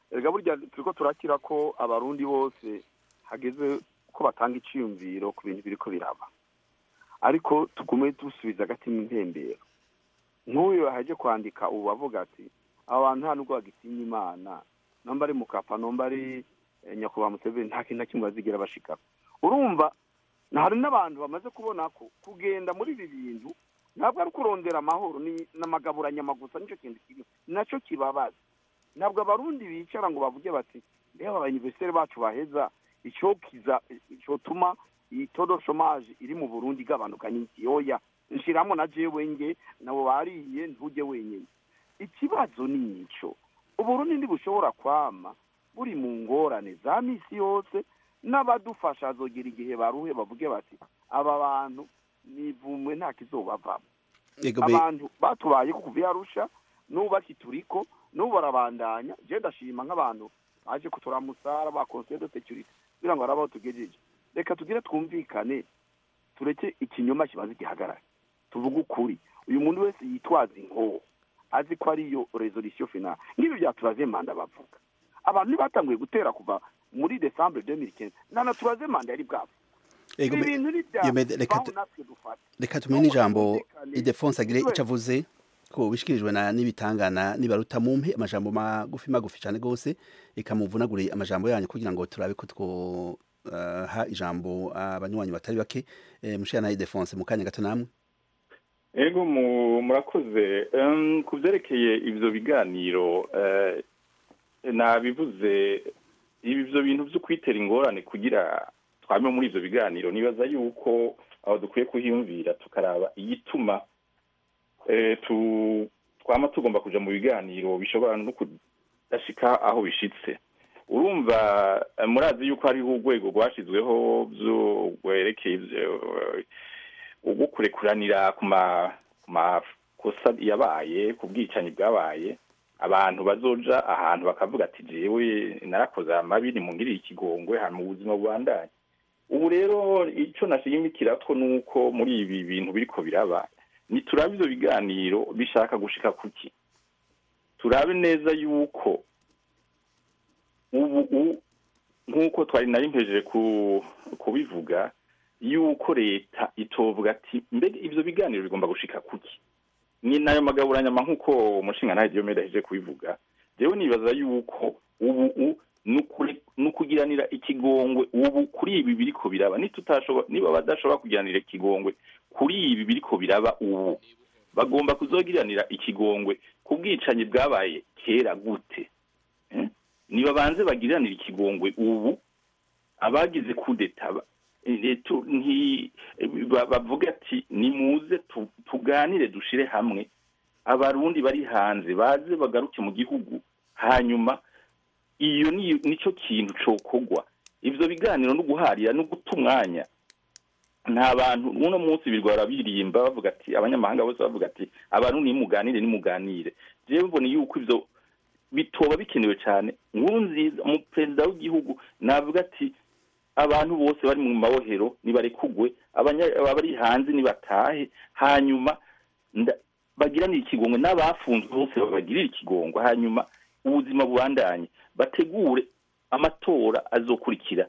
erega burya turiko turakira ko abarundi bose hageze ko batanga iciyumviro ku bintu biriko biraba ariko tugume dusubiza agatima intembero nk'uyu yahaje kwandika ubu bavuga ati aba bantu nta nubwo bagitinya imana nomba ari mukapa nomba ari eh, nyakubahwa museveni nta kintu na kimwe bazigera bashikako urumva na hari n'abantu bamaze kubona ko kugenda muri ibi bintu ntabwo ari kurondera amahoro ni n'amagaburanyama gusa nicyo kintu kiri nacyo kibabaza ntabwo abarundi bicara ngo bavuge bati reba abayuniverisiteri bacu baheza icyo kiza cyotuma iyi todo shomaje iri mu burundi igabanuka ni iki oya nshiramo na jewe nge nabo bariye ntujye wenyine ikibazo ni icyo uburundi ntibushobora kwama buri mu ngorane za misi yose n'abadufasha azogira igihe baruhe bavuge bati aba bantu nivumwe nta kizobavamo Ego be- abantu batubaye ko kuva yarusha n'ubu bakituriko n'ubu barabandanya je ndashima nk'abantu baje kuturamusara ba conseil de sécurité kugira ngo barabaho tugejeje reka tugire twumvikane tureke ikinyoma kibaze gihagarare tuvuge ukuri uyu muntu wese yitwaza inkoho azi ko ariyo resolution finale nk'ibi bya turaze manda bavuga abantu ntibatanguye gutera kuva muri decembre 2015 nana turaze manda yari bwabo Ego ibi me- bintu ni bya iyo me- reka baho tu- natwe dufata reka tumenye ijambo twumvikane. idefonse agire Twe- icyo avuze ko bishikirijwe na n'ibitangana nibaruta mumpe amajambo magufi magufi cyane rwose ikamuvunagure amajambo yanyu kugira ngo turabe ko twoha ijambo abanywanyi batari bake Eh, mushira na idefonse mu kanya gato namwe ego mu- murakoze Em, ku byerekeye ibyo biganiro eh, nabivuze ibyo bintu byo kwitera ingorane kugira twame muri ibyo biganiro nibaza yuko aho dukwiye kuhiyumvira tukaraba igituma eh, tu- twama tugomba kuja mu biganiro bishobora no kudashika aho bishitse urumva eh, murazi yuko hariho urwego rwashizweho byo rwerekeye ivyo, ubwo kurekuranira ku ma- ku makosa yabaye ku bwicanyi bwabaye abantu bazoja ahantu bakavuga ati jewe narakoze amabi nimungirire ikigongwe hano mu buzima bubandanye ubu rero icyo nashimikira ko ni uko muri ibi bintu biriko biraba niturabe ivyo biganiro bishaka gushika kuki turabe neza yuko ubu u- nk'uko twari nari mpejeje ku- kubivuga yuko leta itovuga ati mbega ivyo biganiro bigomba gushika kuki ni nayo magaburanyama nk'uko umushinga ntahe diomede aheje kubivuga jewe nibaza yuko ubu u nukuri- nukugiranira ikigongwe ubu kuri ibi biriko biraba nitutashobora niba badashobora kugiranira ikigongwe kuri ibi biriko biraba ubu bagomba kuzogiranira ikigongwe ku bwicanyi bwabaye kera gute Eh? niba banze bagiranira ikigongwe ubu abagize kudeta ba- eh, tu- nti- ba- bavuga ati nimuze tu- tuganire dushire hamwe abarundi bari hanze baze bagaruke mu gihugu hanyuma iyo ni nico kintu cokogwa ivyo biganiro no guharira no guta umwanya nta bantu uno munsi birirwa barabirimba bavuga ati abanyamahanga bose bavuga ati abantu nimuganire nimuganire jewe mbona yuko ivyo bitoba bikenewe cyane nkuru nziza umuperezida w'igihugu navuga ati abantu bose bari mu mabohero nibarekugwe abanya- abari hanze nibatahe hanyuma nda- bagiranire ikigongwe n'abafunzwe bose babagirire ikigongwe hanyuma ubuzima bubandanye bategure amatora azokurikira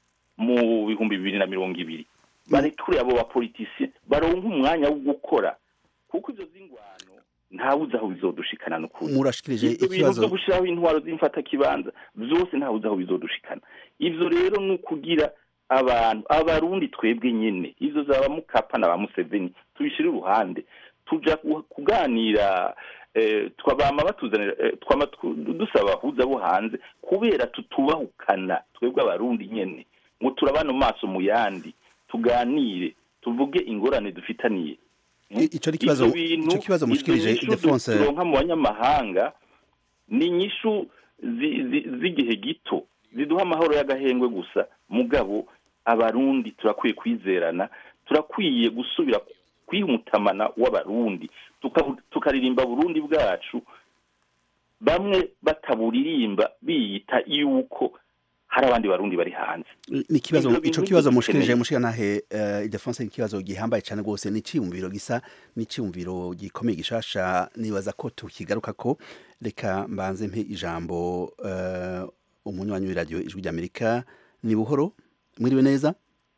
mu bihumbi bibiri na mirongo ibiri barekure abo bapolitisiye baronke umwanya wo gukora kuko ivyo z'ingwano ntawuzi aho bizodushikana n'ukuri murashikirije ivyo bintu ikibazo vyo gushiraho intwaro z'imfatakibanza vyose ntawuzi aho bizodushikana ivyo rero ni ukugira abantu abarundi twebwe nyene ivyo zaba mukapa na ba museveni tubishire uruhande tuja ku- kuganira eh, twabama batuzanira eh, twama tu- dusaba abahuza bo hanze kubera tutubahukana twebwe abarundi nyene ngo turabane mu maso mu yandi tuganire tuvuge ingorane dufitaniye I- ico ni ikibazo Ivyo bintu- ico kibazo izo mushikirije nyishu idefonse turonka mu banyamahanga ni inyishu zi- zi- z'igihe gito ziduha amahoro y'agahengwe gusa mugabo abarundi turakwiye kwizerana turakwiye gusubira kwiha umutamana w'abarundi tuka- tukaririmba burundi bwacu bamwe bataburirimba biyita yuko hari abandi barundi bari hanze ni ikibazo Ivyo ico bintu kibazo nivyo mushikirije dukeneye. mushikanahe uh, Ildefonse ni ikibazo gihambaye cyane rwose ni iciyumviro gisa ni iciyumviro gikomeye gishasha nibaza ko tukigaruka ko reka mbanze mpe ijambo uh, umunywanyi w'iradiyo ijwi ry'Amerika ni buhoro mwiriwe neza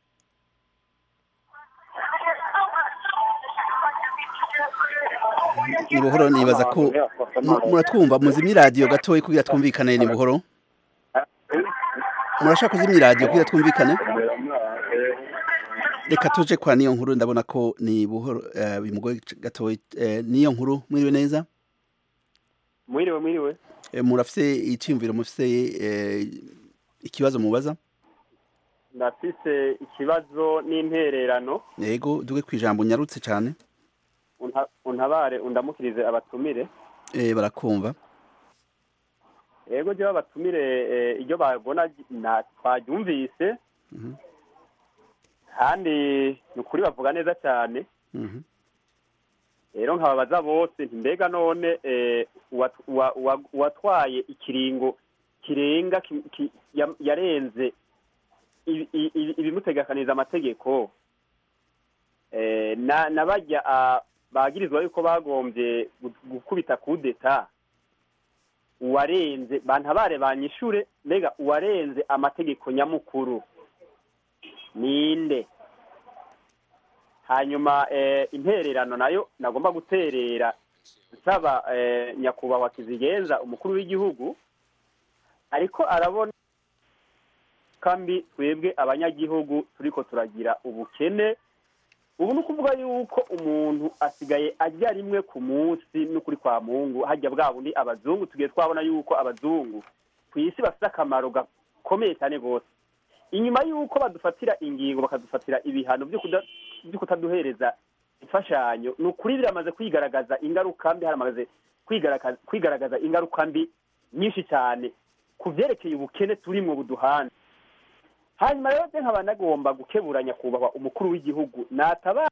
ni buhoro nibaza ko mu- muratwumva muzimye iradiyo gatoya kugira twumvikane ni buhoro murashaka kuzimya iradiyo kugira twumvikane reka tuje kwa niyo nkuru ndabona ko ni buhoro eh, bimugoye gatoya eh, niyo nkuru mwiriwe neza mwiriwe mwiriwe Eh, murafise iciyumviro mufise eh, ikibazo mubaza ndafise ikibazo n'intererano yego duge kwijambo nyarutse cyane Unta- untabare undamukirize abatumire eh, barakumva yego jewe abatumire eh, iryo babona na twaryumvise Mhm, kandi ni ukuri bavuga neza cyane mhm. rero nkababaza bose nti mbega none eh, uwat- uwa- uwa- uwatwaye ikiringo kirenga ki- ki- ya- yarenze ibi- ibi- ibimutegekaniza amategeko eh, na na bajya ah, bagirizwa yuko bagombye gu- gukubita kudeta uwarenze bantabare banyishure mbega uwarenze amategeko nyamukuru ninde hanyuma eh, intererano nayo nagomba guterera nsaba eh, nyakubahwa kizigenza umukuru w'igihugu ariko arabona kambi twebwe abanyagihugu turiko turagira ubukene ubu ni ukuvuga yuko umuntu asigaye ajya rimwe ku munsi n'ukuri kwa mungu hajya bwa bundi abazungu tugiye twabona yuko abazungu ku isi bafite akamaro gakomeye cyane rwose inyuma y'uko badufatira ingingo bakadufatira ibihano byo kuda- byo kutaduhereza imfashanyo ni ukuri biramaze kwigaragaza ingaruka mbi haramaze kwigaragaza kwigaragaza ingaruka mbi nyinshi cyane ku byerekeye ubukene turimwo buduhana hanyuma rero byo nkaba nagomba gukebura nyakubahwa umukuru w'igihugu nataba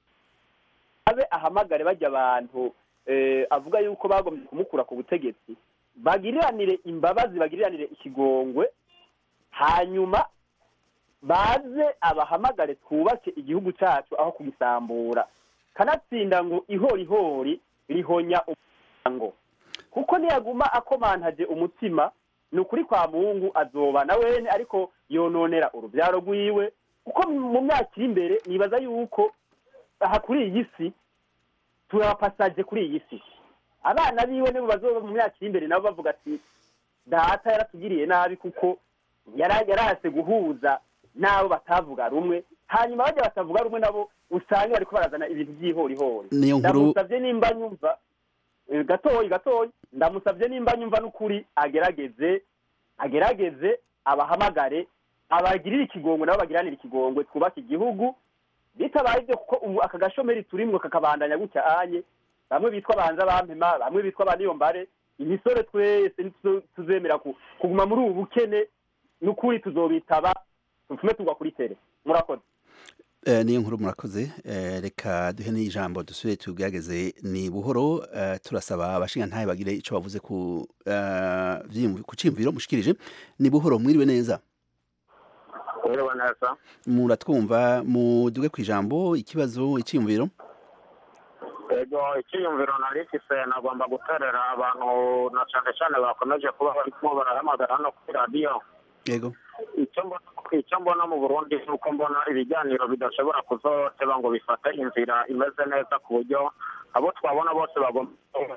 abe ahamagare bajya abantu eh, avuga yuko bagombye kumukura ku butegetsi bagiriranire imbabazi bagiriranire ikigongwe hanyuma baze abahamagare twubake igihugu cyacu aho kugisambura kanatsinda ngo ihorihori rihonya umuryango kuko niyaguma akomantaje umutima ni ukuri kwa mungu azoba na wene ariko yononera urubyaro rwiwe kuko mu myaka iri imbere nibaza yuko aha kuri iyi si turapasaje kuri iyi si abana biwe nibo bazoba mu myaka iri imbere nabo bavuga ati data yaratugiriye nabi kuko yara- yarahase guhuza n'abo batavuga rumwe hanyuma bajya batavuga rumwe nabo usanga bariko barazana ibintu by'ihorihori Niyo nkuru- ndamusabye nimba nyumva eh, gatoyi gatoyi ndamusabye nimba nyumva n'ukuri agerageze agerageze abahamagare abagirire ikigongwe nabo bagiranire ikigongwe twubake igihugu bitabaye ibyo kuko ubu aka gashomeri turimwo kakabandanya gutya anye bamwe bitwa banza bampema bamwe bitwa baniyombare imisore twese nituzo- tuzemera ku- kuguma muri ubu bukene n'ukuri tuzobitaba tufume tugwa kuri tere murakoze Eh, niyo nkuru murakoze eh, reka duhe n'ijambo dusubire tugerageze ni buhoro eh, turasaba abashinga ntahe bagire ico bavuze ku eh, vyiyumvi- ku ciyumviro mushikirije ni buhoro mwiriwe neza Mwiriwe neza muratwumva muduge kwijambo ikibazo iciyumviro ego icyiyumviro nari mfise nagomba guterera abantu na cane cane bakomeje kuba barimo barahamagara hano kuri radiyo yego icyo mbona icyo mbona mu burundi ni uko mbona ibiganiro bidashobora kuzoteba ngo bifate inzira imeze neza ku buryo abo twabona bose bagomba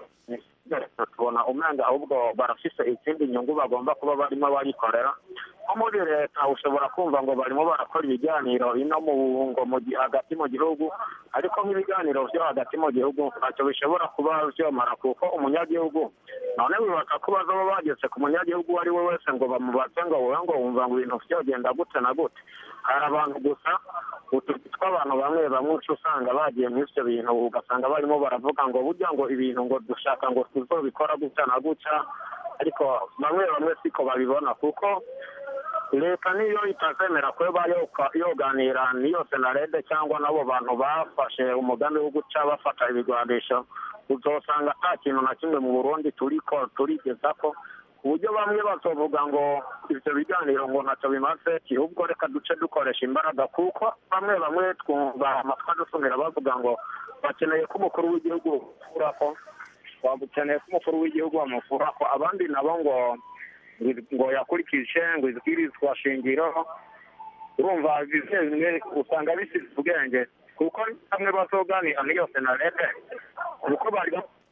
tubona umwenda ahubwo barafise izindi nyungu bagomba kuba barimo bayikorera nko muri leta ushobora kumva ngo barimo barakora ibiganiro ino mu ngo mu gi- hagati mu gihugu ariko nk'ibiganiro vyo hagati mu gihugu ntacyo bishobora kuba vyomara kuko umunyagihugu none bibaka ko bazoba bageze ku munyagihugu uwo ari we wese ngo bamubaze ngo wowe ngo wumva ngo ibintu vyogenda gute na gute hari abantu gusa utuzi tw'abantu bamwe bamwe uca usanga bagiye muri ivyo bintu ugasanga barimo baravuga ngo burya ngo ibintu ngo dushaka ngo tuzobikora gutya na gutya ariko bamwe bamwe siko babibona kuko leta niyo itazemera kuba yoka- yoganira n'iyo senarede cyangwa n'abo bantu bafashe umugambi wo guca bafata ibigwanisho uzosanga ata kintu na kimwe mu burundi turiko turigeza ko ku buryo bamwe bazovuga ngo ibyo biganiro ngo ntacyo bimaze ahubwo reka duce dukoresha imbaraga kuko bamwe bamwe twumva amatwi adusumira bavuga ngo bakeneye ko umukuru w'igihugu bamufuraho bakeneye ko umukuru w'igihugu bamufuraho abandi nabo ngo ngo yakurikije ngo izwirizwa shingiro urumva bimwe bimwe usanga bisize ubwenge kuko bamwe bazoganira n'iyo senarete kuko bari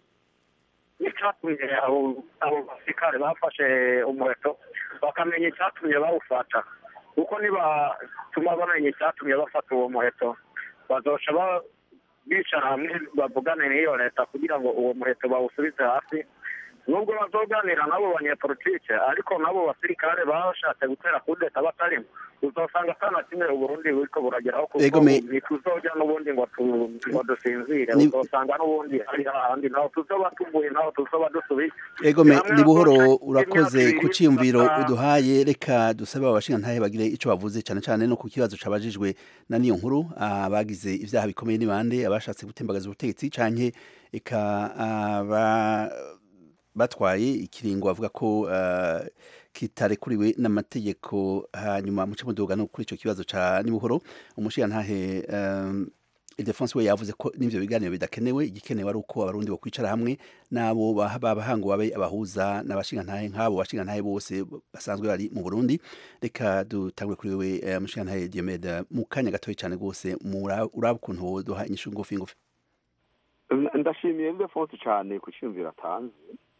n'icyatumye abo basirikare bafashe umuheto bakamenya icyatumye bawufata kuko nibatuma bamenya icyatumye bafata uwo muheto bazoca bicara hamwe bavugane n'iyo leta kugira ngo uwo muheto bawusubize hasi nubwo bazoganira n'abo banyepolitike ariko n'abo basirikare bashatse gutera kudeta batarimo uzasanga atana kimwe uburundi buriko burageraho kuko ntituzoja n'ubundi ngo ngo dusinzire uzosanga n'ubundi hari ahandi naho tuzoba tuvuye naho tuzoba dusubiye egome ni buhoro urakoze ku ciyumviro uduhaye reka dusabe abashingantahe bagire ico bavuze cane cane no ku kibazo cabajijwe na niyo nkuru abagize ivyaha bikomeye ni bande abashatse gutembagaza ubutegetsi canke eka aba batwaye ikiringo bavuga ko uh, kitarekuriwe n'amategeko hanyuma muce muduga no kuri ico kibazo ca nibuhoro umushigantahe um, Ildefonse we yavuze ko n'ivyo biganiro bidakenewe igikenewe ari uko abarundi bo kwicara hamwe nabo babahango babe abahuza n'abashingantahe nk'abo bashingantahe bose basanzwe bari mu Burundi reka dutangure kuri wewe uh, mushigantahe Diomede mu kanya gatoyi cane gose uraba ukuntu woduha inyishu ngufi ngufi ndashimiye Ildefonse cane ku cyumviro atanze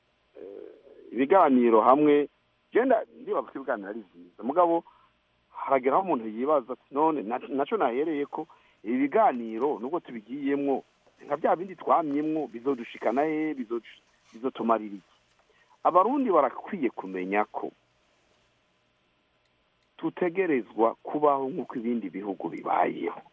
ibiganiro hamwe genda ndibaza ko ibiganiro ari byiza mugabo harageraho umuntu yibaza ati none nacyo nahereye ko ibi biganiro nubwo tubigiyemwo nka bya bindi twamyemwo bizodushikana he bizotumarira iki abarundi barakwiye kumenya ko tutegerezwa kubaho nk'uko ibindi bihugu bibayeho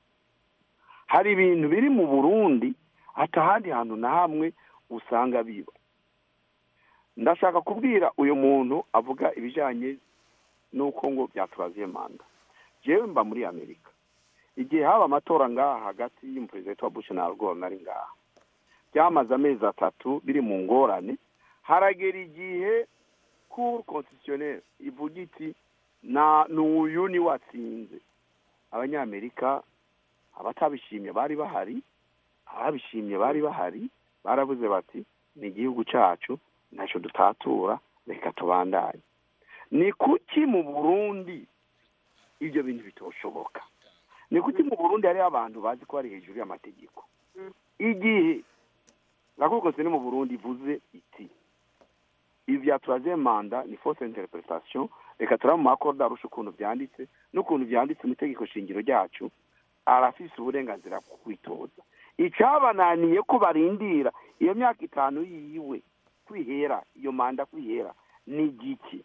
hari ibintu biri mu burundi hata ahandi hantu na hamwe usanga biba ndashaka kubwira uyu muntu avuga ibijyanye n'uko ngo byaturaziye manda jewe mba muri amerika igihe haba amatora ngaha hagati y'umuperezida wa bush na algor nari ngaha byamaze amezi atatu biri mu ngorane haragera igihe cour constitutionnel ivuga iti na n'uyu ni watsinze abanyamerika abatabishimye bari bahari ababishimye bari bahari barabuze bati ni igihugu cyacu ntacyo dutatura reka tubandanye ni kuki mu burundi ibyo bintu bitoshoboka ni kuki mu burundi hariho abantu bazi ko bari hejuru y'amategeko igihe gakoze ni mu burundi ivuze iti ibi byaturaze manda ni force interpretation reka turaba mu makoda arusha ukuntu byanditse n'ukuntu byanditse mu itegeko shingiro ryacu arafise uburenganzira bwo kwitoza icyabananiye ko barindira iyo myaka itanu yiwe kwihera iyo manda kwihera ni igiki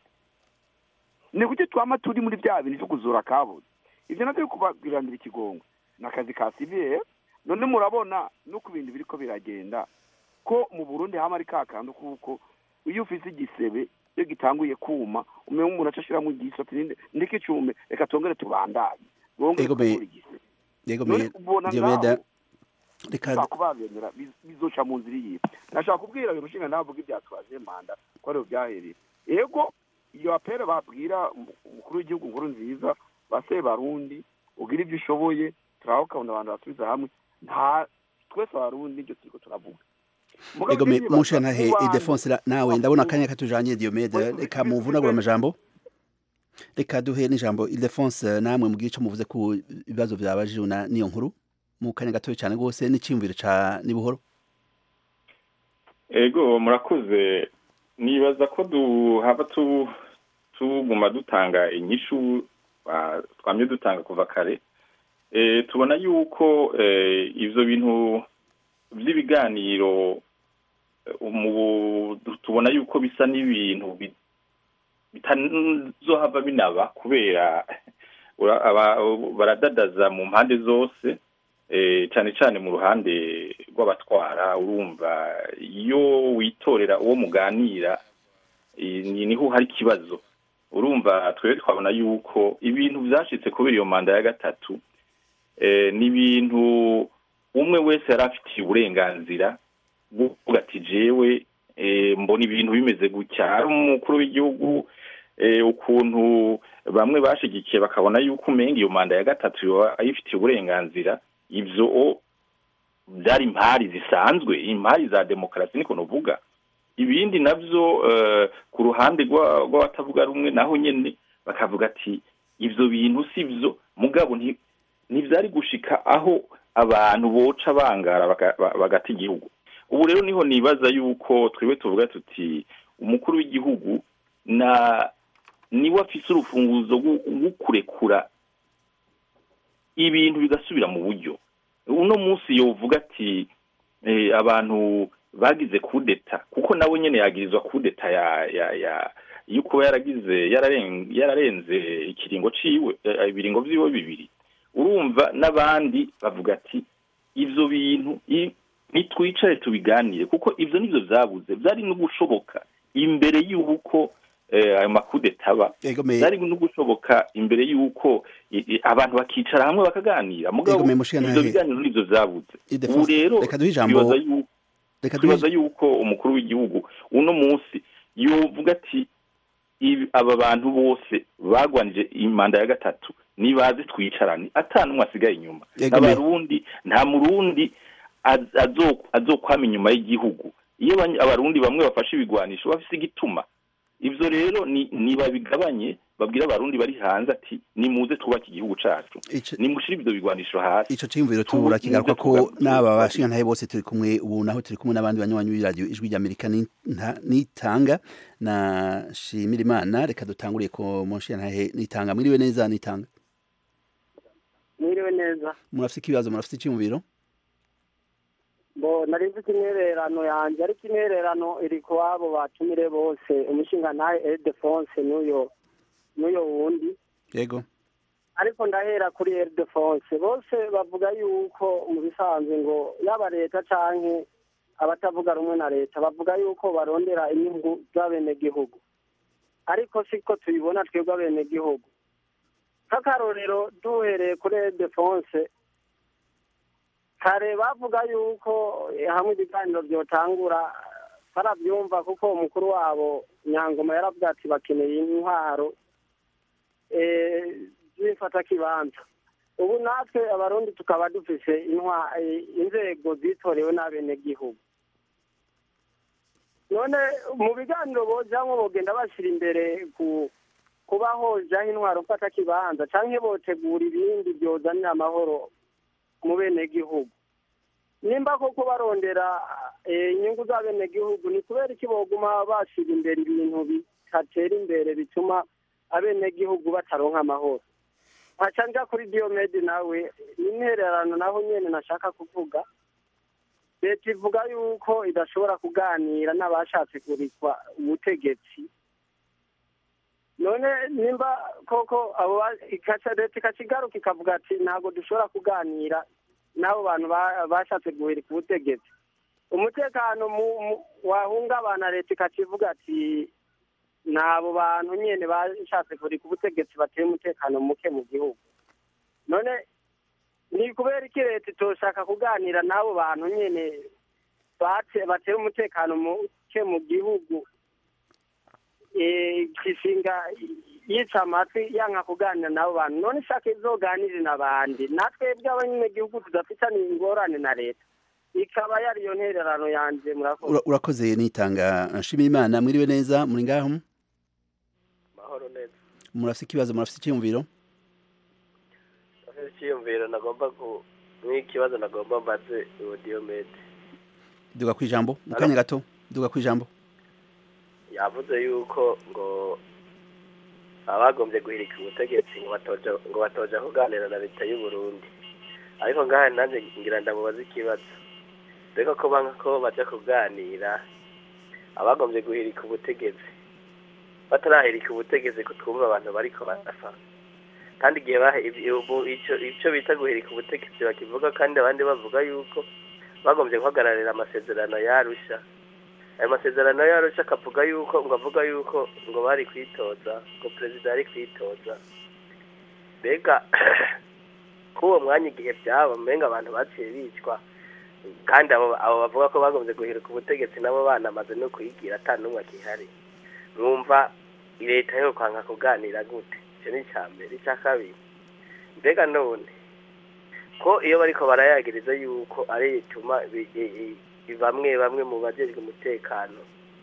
ni kuki twama turi muri bya bintu byo kuzura kabuze ibyo nabyo kubagiranira ikigongo ni akazi ka sivire none murabona no ku bintu biriko biragenda ko mu burundi hama ari ka kantu kuko iyo ufise igisebe iyo gitanguye kuma umenya umuntu aca ashiramo igiso ati ndeke icume reka tongere tubandanye bongere gukora igisebe none ubona ngaho reka kubabemera bizoca mu nzira yiwe nashaka kubwira uyu mushinga navuga ibyatwaje manda ko ariho byahereye yego iyo apere babwira umukuru w'igihugu nkuru nziza base barundi ugira ibyo ushoboye turaho ukabona abantu basubiza hamwe nta twese abarundi ibyo turiko turavuga ego mushantahe idefonse nawe ndabona akanya katujanye diomede reka muvunagura amajambo reka duhe n'ijambo idefonse namwe mugire ico muvuze ku ibibazo vyabajijwe na niyo nkuru mu kanya gatoya cyane rwose n'icyumviro ca nibuhoro ego murakoze nibaza ko duhaba tuguma dutanga inyishu twamye dutanga kuva kare tubona yuko ibyo bintu by'ibiganiro tubona yuko bisa n'ibintu bitazohava binaba kubera baradadaza mu mpande zose cyane cyane mu ruhande rw'abatwara urumva iyo witorera uwo muganira niho hari ikibazo urumva twebwe twabona yuko ibintu byashyitse kubera iyo manda ya gatatu ni ibintu umwe wese yari afitiye uburenganzira bwo kuvuga ati jewe eh, mbona ibintu bimeze gutya ari umukuru w'igihugu eh, ukuntu bamwe bashigikiye bakabona yuko umenga iyo manda ya gatatu yoba ayifitiye uburenganzira ivyo o- byari impari zisanzwe impari za demokarasi niko novuga ibindi navyo eh, ku ruhande rwa- rw'abatavuga rumwe naho nyene bakavuga ati ivyo bintu si vyo mugabo nti- ntivyari gushika aho abantu boca bangara baka- ba- bagata igihugu ubu rero niho nibaza yuko twebwe tuvuga tuti umukuru w'igihugu na niwe afise urufunguzo rwo- rwo kurekura ibintu bigasubira mu buryo uno munsi yovuga ati eh, abantu bagize kudeta kuko nawe nyene yagirizwa kudeta ya ya ya yo kuba yaragize yararen- yararenze ikiringo ciwe eh, ibiringo vyiwe bibiri urumva n'abandi bavuga ati ivyo bintu i- nitwicare tubiganire kuko ivyo nivyo vyabuze vyari no gushoboka imbere y'uko eh, ayo makudeta aba Egome- vyari no gushoboka imbere y'uko i- i- abantu bakicara hamwe bakaganira mugabo Egome, mushikana ivyo he- biganiro nivyo vyabuze Ildefonse, ubu rero reka duhe ijambo- twibaza yuko reka duhe- twibaza yuko umukuru w'igihugu uno munsi yovuga ati ibi- aba bantu bose bagwanije imanda ya gatatu nibaze twicarane ata n'umwe asigaye inyuma Egome. n'abarundi nta murundi az- azo- azokwama inyuma y'igihugu iyo abany- abarundi bamwe bafashe ibigwanisho bafise igituma ivyo rero ni nibabigabanye babwira abarundi bari hanze ati nimuze twubake igihugu cacu nimushire ivyo bigwanisho hasi ico ciyumviro Tubu- turakigaruka ko muze tuga- n'aba bashingantahe bose turi kumwe ubu naho turi kumwe n'abandi banywanyi b'iradiyo ijwi ry'amerika ni- nta- nitanga na shimira imana reka dutanguriye ko mushingantahe nitanga mwiriwe neza nitanga mwiriwe neza murafise ikibazo murafise iciyumviro bo nari mfite intererano yanjye ariko intererano iri ku babo batumire bose umushinga nawe Ildefonse n'uyo n'uyo wundi yego ariko ndahera kuri Ildefonse bose bavuga yuko mu bisanzwe ngo yaba leta canke abatavuga rumwe na leta bavuga yuko barondera inyungu z'abenegihugu ariko siko tubibona twebwe abenegihugu nk'akarorero duhereye kuri Ildefonse kare bavuga yuko eh, hamwe ibiganiro byotangura barabyumva kuko umukuru wabo nyangoma yaravuga ati bakeneye intwaro eh, zifata kibanza ubu natwe abarundi tukaba dufise intwa eh, inzego zitorewe n'abenegihugu none mu biganiro bojamwo bogenda bashyira imbere ku kuba hojaho intwaro mfata kibanza canke botegura ibindi byozanira amahoro mu benegihugu nimba koko barondera eh, inyungu z'abenegihugu ni kubera iki boguma bashira imbere ibintu bitatera imbere bituma abenegihugu bataronka amahoro nkaca nja kuri diomede nawe n'intererano naho nyene nashaka kuvuga leta ivuga yuko idashobora kuganira n'abashatse kurikwa ubutegetsi none nimba koko abo ba- ikaca leta ikaca igaruka ikavuga ati ntabwo dushobora kuganira n'abo bantu ba- bashatse guhirika ubutegetsi umutekano mu- mu- wahungabana leta ikaca ivuga ati ni abo bantu nyene bashatse guhirika ubutegetsi bateye umutekano muke mu gihugu none ni kubera iki leta itoshaka kuganira n'abo bantu nyene bate- batera umutekano muke mu gihugu eh, kishinga yica amatwi yanka kuganira n'abo bantu none ishaka izoganire n'abandi natwebwe abanyagihugu tudafitanye ingorane na leta ikaba yari iyo ntererano yanje murakoze Ura- urakoze nitanga nshimira imana mwiriwe neza muri ngaho mahoro neza murafise ikibazo murafise iciyumviro afite icyiyumviro nagomba ku nk'ikibazo nagomba mbaze uwo diyomede duga kwijambo mu kanya gato duga kwijambo yavuze yuko ngo abagombye guhirika ubutegetsi ngo batoja ngo batoja kuganira na leta y'u Burundi ariko ngaha nanjye ngira ndamubaza ikibazo reka ko banga ko baja kuganira abagombye guhirika ubutegetsi batarahirika ubutegetsi ko twumva abantu bariko barapfa kandi igihe bahe ibi- ubu ico ico bita guhirika ubutegetsi bakivuga kandi abandi bavuga yuko bagombye guhagararira amasezerano yarusha ayo masezerano yarusha akavuga yuko ngo avuga yuko ngo bari kwitoza ngo perezida yari kwitoza mbega k'uwo mwanya igihe byaba mbenga abantu baciye bicwa kandi abo abo bavuga ko bagombye guhirika ubutegetsi nabo banamaze no kuyigira ata n'umwe akihari mwumva leta yo kwanga kuganira gute icyo ni icya mbere icya kabiri mbega none ko iyo bariko barayagiriza yuko ari ituma bi- i- i- bamwe bamwe mu bajejwe umutekano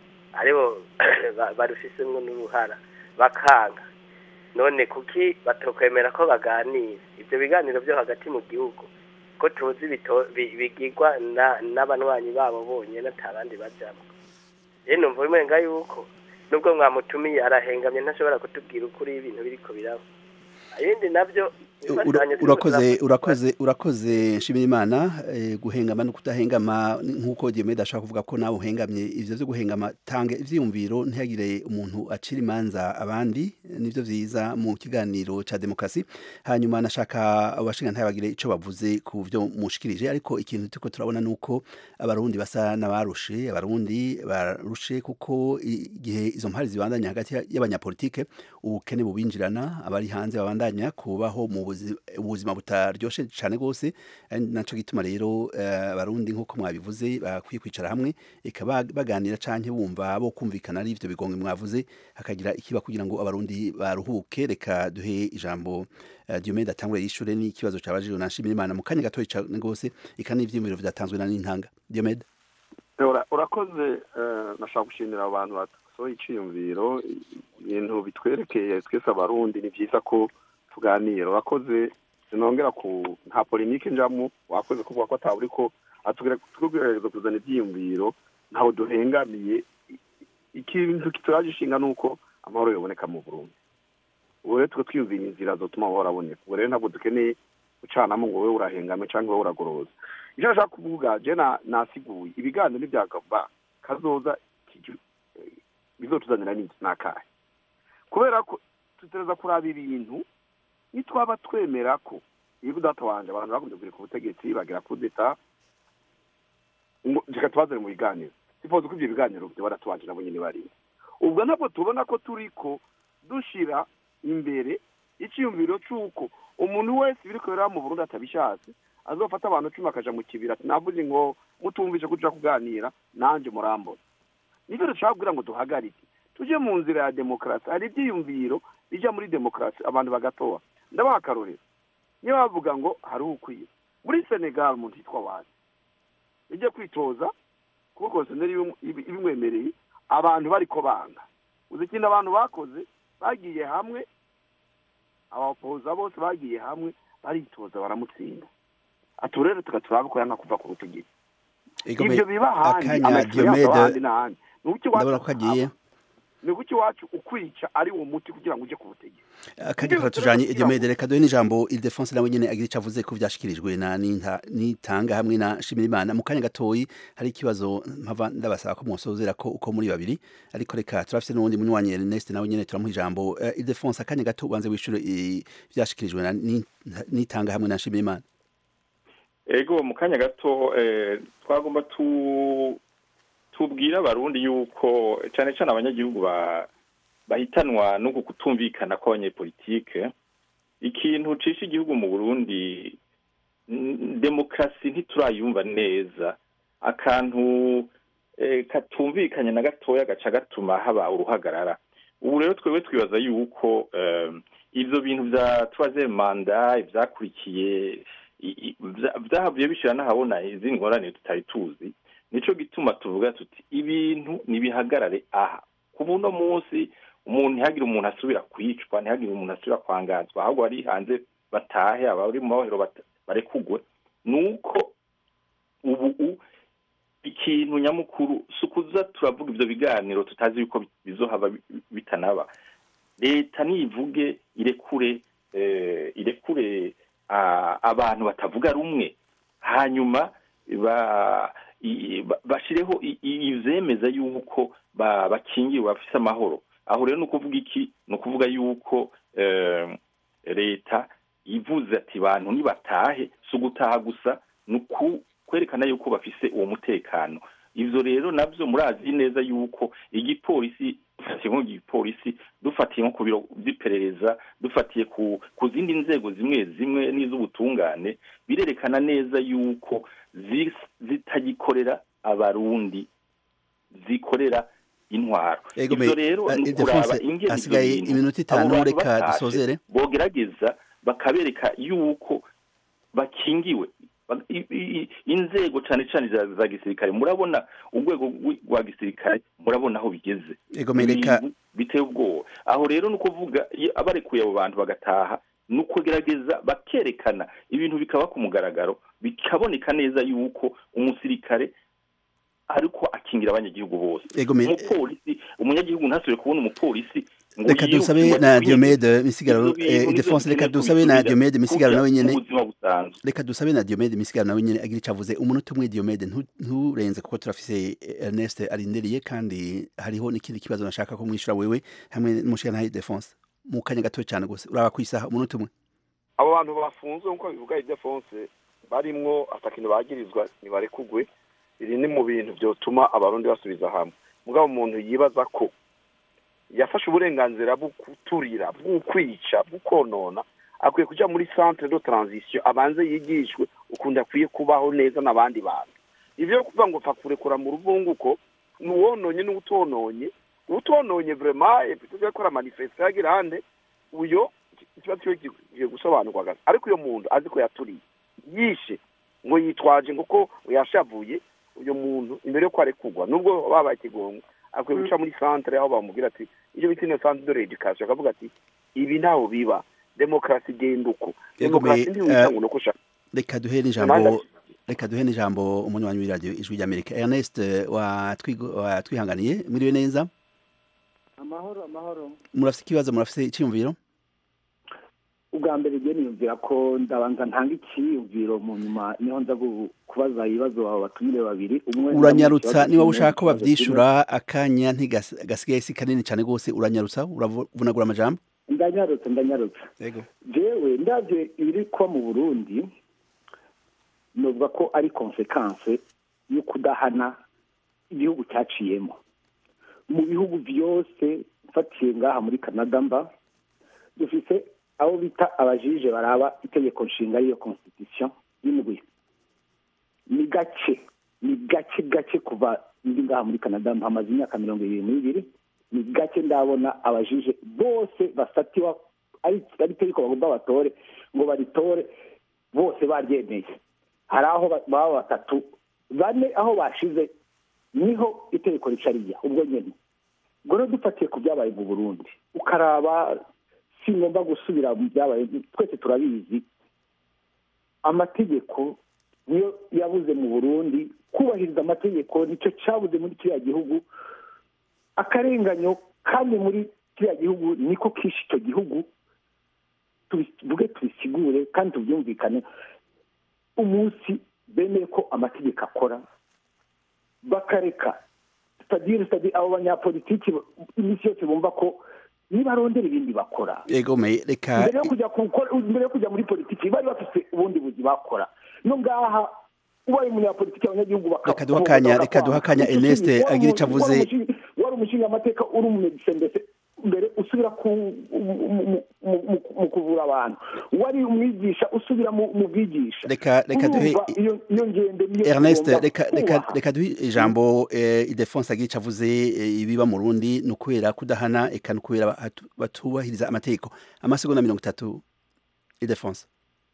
aribo ba- barufisemwo n'uruhara bakanga none kuki batokwemera ko baganira ibyo biganiro byo hagati mu gihugu ko tuzi bito- bi- bigirwa na- n'abanywanyi babo bonyine ata bandi bajamwo rero numva bimenga yuko nubwo mwamutumiye arahengamye ntashobora kutubwira ukuri ibintu biriko biraba ibindi nabyo Ura- imfashanyo turiko urakoze turavuga- urakoze urakoze nshimira imana eh, guhengama no kudahengama nk'uko Diomede ashaka kuvuga ko nawe uhengamye ivyo vyo guhengama tanga ivyiyumviro ntihagire umuntu acira imanza abandi nivyo vyiza mu kiganiro ca demokrasi hanyuma nashaka abashinga ntibagire ico bavuze ku vyo mushikirije ariko ikintu turiko turabona nuko abarundi basa n'abarushe abarundi barushe kuko igihe izo mpari zibandanya hagati y'abanyapolitike ubukene bubinjirana abari hanze babandanya kubaho mu buzi- ubuzima butaryoshe cyane rwose ari naco gituma rero eh, abarundi nk'uko mwabivuze bakwiye kwicara hamwe eka ba- baganira canke bumva bo kumvikana ari ivyo bigongo mwavuze hakagira ikiba kugira ngo abarundi baruhuke reka duhe ijambo eh, Diomede atangure yishure n'ikibazo cabajijwe na Nshimirimana mu kanya gatoya cane rwose eka n'ivyiyumviro vyatanzwe na Nintanga Diomede Ura- urakoze eh, nashaka gushimira abantu basohoye iciyumviro ibintu bitwerekeye twese abarundi ni vyiza ko tuganira urakoze sinongera ku nta polemike njamwo wakoze kuvuga ko ataba uriko atubwirageza kuzana ivyiyumviro ntaho duhengamiye I- ikintu kituraje ishinga nuko amahoro yoboneka mu burundi ubu rero twe twiyumvira inzira zotuma amahoro aboneka ubu rero ntabwo dukeneye gucanamo ngo wowe urahengame cyangwa wowe uragoroza icyo nashaka kuvuga je na- nasiguye ibiganiro n'ibyagaba kazoza kiju- eh, bizotuzanira n'iki n'akahe kubera ko tutereza kuraba ibintu nitwaba twemera ko iyo data wanje abantu bakunze kugera ku butegetsi bagira kudeta ngo reka tubazane mu biganiro sipoze ko ibyo biganiro byo baratubanje nabo nyene barimo ubwo ntabwo tubona ko turiko dushira imbere icyiyumviro c'uko umuntu wese biriko biraba mu burundi atabishatse azofata abantu cumi akaja mu kibira ati navuze ngo mutumvise kuja kuganira nanje murambona nivyo dushaka kugira ngo duhagarike tuje mu nzira ya demokarasi hari ivyiyumviro bija muri demokarasi abantu bagatora ndabaha akarorero niyo bavuga ngo hari ukwiye muri senegal umuntu yitwa wazi ijya kwitoza kuko konsoneri ibimwemereye abantu bariko banga uzi ikintu abantu bakoze bagiye hamwe abapoza bose bagiye hamwe baritoza baramutsinda atu rero tugaturaba ko yanga kuva ku butegetsi Egome, ibyo biba ahandi akanya amaexperience Diomede, ahandi n'ahandi ni uki ndabona ko agiye ni uki iwacu ukwica ari uwo muti kugira ngo uje ku butegetsi akanya karatujanye Diomede reka duhe n'ijambo Ildefonse nawe nyene agira ico avuze ko vyashikirijwe na Ninta- nitanga hamwe na Shimirimana mu kanya gatoyi hari ikibazo mpava ndabasaba ko mwosozera ko uko muri babiri ariko reka turafise n'uwundi munywanyi Ernest nawe nyene turamuha ijambo uh, Ildefonse akanya gato ubanze wishure i- vyashikirijwe na Ninta- nitanga hamwe na Shimirimana ego mu kanya gato eh, twagomba tu tubwira abarundi yuko cyane cyane abanyagihugu ba bahitanwa no kutumvikana kw'abanyepolitike ikintu cisha igihugu mu burundi n- demokarasi ntiturayumva neza akantu eh, katumvikanye na gatoya gaca gatuma haba uruhagarara ubu rero twebwe twibaza yuko eh, ivyo bintu vya troisième manda ivyakurikiye i- i- vya- vyahavuye bishira n'ahabona izindi ngorane tutari tuzi nico gituma tuvuga tuti ibintu nibihagarare aha ku buno munsi umuntu ntihagire umuntu asubira kwicwa ntihagire umuntu asubira kwangazwa ahubwo bari hanze batahe abari mu mabohero bata- barekugwe nuko ubu u- ikintu nyamukuru si ukuza turavuga ivyo biganiro tutazi yuko bi- bizohava bi- bitanaba leta nivuge irekure eh, irekure ah, abantu batavuga rumwe hanyuma ba i- ba- bashireho i- i- ivyemeza yuko ba- bakingiwe bafise amahoro aho rero ni ukuvuga iki ni ukuvuga yuko eh, leta ivuze ati bantu nibatahe si ugutaha gusa ni uku- kwerekana yuko bafise uwo mutekano ivyo rero navyo murazi neza yuko igipolisi dufatiye nko igipolisi dufatiye nko ku biro vy'iperereza dufatiye ku ku zindi nzego zimwe zimwe n'iz'ubutungane birerekana neza yuko zi- zitagikorera abarundi zikorera intwaro Ego ivyo me- rero eh, ni Ildefonse, ukuraba ingene ivyo hasigaye bintu iminota abo itanu, bantu reka batashe dusozere. bogerageza bakabereka yuko bakingiwe Ba- i- i- inzego cane cane za za gisirikare murabona urwego rwi- rwa gisirikare murabona aho bigeze Ego me, reka- Ibintu biteye ubwoba aho rero ni ukuvuga iyo abarekuye abo bantu bagataha ni ukugerageza bakerekana ibintu bikaba ku mugaragaro bikaboneka neza yuko umusirikare ariko akingira abanyagihugu bose Ego me- umupolisi umunyagihugu ntasubire kubona umupolisi ngo reka dusabe yiruke na ngo Diomede Misigaro Ivyo bintu eh, nivyo Ildefonse reka bikeneye dusabe na kubisubira Diomede Misigaro kuja nawe nyene mu buzima busanzwe reka dusabe na Diomede Misigaro nawe nyene agira ico avuze umunota umwe Diomede ntu- nturenze kuko turafise eh, Ernest arindiriye kandi hariho n'ikindi kibazo nashaka ko mwishura wewe hamwe n'umushikana Ildefonse mu kanya gato cyane gose uraba kwisaha umunota umwe abo bantu bafunzwe nk'uko bivuga idefonse barimwo atakintu bagirizwa ntibarekugwe iri ni mu bintu byotuma abarundi basubiza hamwe mugabo umuntu yibaza ko yafashe uburenganzira bwo kuturira bwo kwica bwo konona akwiye kuja muri centre de transition abanze yigishwe ukuntu akwiye kubaho neza n'abandi bantu ivyo yo kuvuga ngo pfa kurekura mu ruvunguko ni uwononye n'uwutononye uwutononye vraiment plutôt yakora manifestation yagira hande uyo ikibazo cyo kigiye gusobanurwa gato ariko uyo muntu azi ko yaturiye yishe ngo yitwaje ngo ko yashavuye uyo muntu imbere yo kwarekugwa nubwo babaye ikigongo akwiye guca muri centre aho bamubwira ati icyo bita ino centre de l'education akavuga ati ibi ntaho biba demokarasi igenda uko Ego me, demokarasi ntiwita eh, ngo ni uko ushaka reka duhe n'ijambo reka duhe n'ijambo umunywanyi w'iradiyo ijwi ry'Amerika Ernest eh, watwigo- watwihanganiye mwiriwe neza amahoro amahoro murafise ikibazo murafise icyiyumviro ubwa mbere rero niyumvira ko ndabanza ntanga icyiyumviro mu nyuma niho nza gu- kubaza ibibazo abo batumire babiri umwe uranyarutsa niba kimwe, ushaka ko ikibazo bavyishura akanya ntigasigaye si kanini cyane gose uranyarutsa uravunagura amajambo kimwe. ndanyarutse ndanyarutse yego jewe ndavye ibiri kuba mu burundi novuga ko ari konsekanse yo kudahana igihugu cyaciyemo mu bihugu byose mfatiye ngaha muri canada mba dufise abo bita abajije baraba itegeko nshinga ariyo constitution y'indwi ni gake ni gake gake kuva ndi ngaha muri canada mpamaze imyaka mirongo ibiri n'ibiri ni gake ndabona abajije bose bafatiwa ari ari itegeko bagomba batore ngo baritore bose baryemeye hari aho ba- baba batatu bane aho bashize niho itegeko rica rijya ubwo nyene ubwo rero dufatiye ku byabaye mu burundi ukaraba si ngomba gusubira mu byabaye twese turabizi amategeko niyo yabuze mu burundi kubahiriza amategeko nicyo cyabuze muri kiriya gihugu akarenganyo kandi muri kiriya gihugu niko kishe icyo gihugu tubivuge tubisigure kandi tubyumvikane umunsi bemeye ko amategeko akora bakareka sitadire sitadire abo banyapolitiki iminsi yose bumva ko nibarondera ibindi bakora yego me reka mbere yo kujya gukora mbere yo kujya muri politiki bari bafite ubundi buzi bakora no ngaha ubaye umunyapolitiki abanyagihugu baka- Reka duhe akanya- reka duhe akanya Icyo Ernest kintu, wari agira ico umu- avuze. wari umushinga- wari umushinga amateka uri umumedise mbese mbere usubira ku mu- mu- mu- mu- mu kuvura abantu wari umwigisha usubira mu mu bwigisha Reka- reka duhe- Urumva iyo iyo ngendo niyo Ernest tugomba reka reka kubaha. reka duhe ijambo eh, Idefonse agira ico avuze eh, ibiba mu Burundi ni ukubera kudahana eka ni ukubera batu- batubahiriza amategeko amasegonda mirongo itatu Idefonse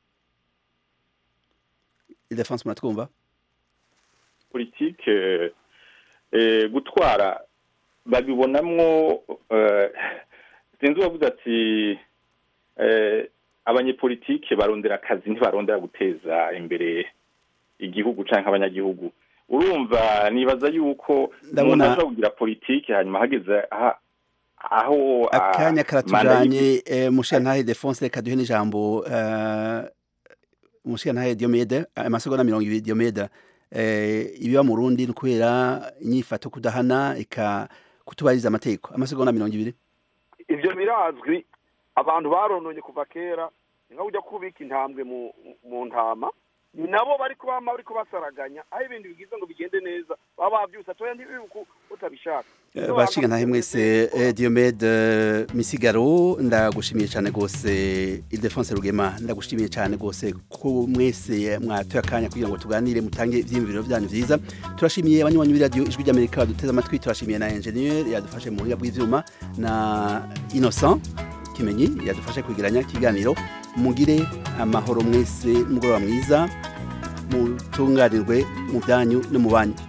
Idefonse muratwumva politike eh, gutwara babibonamwo eh, sinzi uwavuze ati eh, abanyepolitike barondera akazi ntibarondera guteza imbere igihugu canke abanyagihugu urumva nibaza yuko Ndabona- umuntu ashobora kugira politike hanyuma hageze aha- aho ah, akanya manda karatujanye eh, mushiyantahe Idefonse reka duhe n'ijambo eh, mushiyantahe Diomede amasegonda mirongo ibiri Diomede eh, ibiba mu Burundi ni ukubera inyifato kudahana eka kutubahiriza amategeko amasegonda mirongo ibiri ivyo birazwi abantu barononye kuva kera ni nka ujya kubika intambwe mu mu ntama ni nabo bari kubama bari kubasaraganya aho ibintu bigize ngo bigende neza baba babyusa atoya ntibibuku utabishaka bashinga ntahe mwese eh, Diomede eh, Misigaro ndagushimiye cyane gose Ildefonse Rugema ndagushimiye cyane gose ko mwese mwatoye akanya kugira ngo tuganire mutange ivyiyumviro byanyu vyiza turashimiye abanywanyi b'iradio ijwi ry'Amerika baduteze amatwi turashimiye na engineer yadufashe mu buhinga bw'ivyuma na Innocent Kimenyi yadufashe kwigiranya ikiganiro mugire amahoro mwese mugoroba mwiza mutunganirwe mu byanyu no mu banyu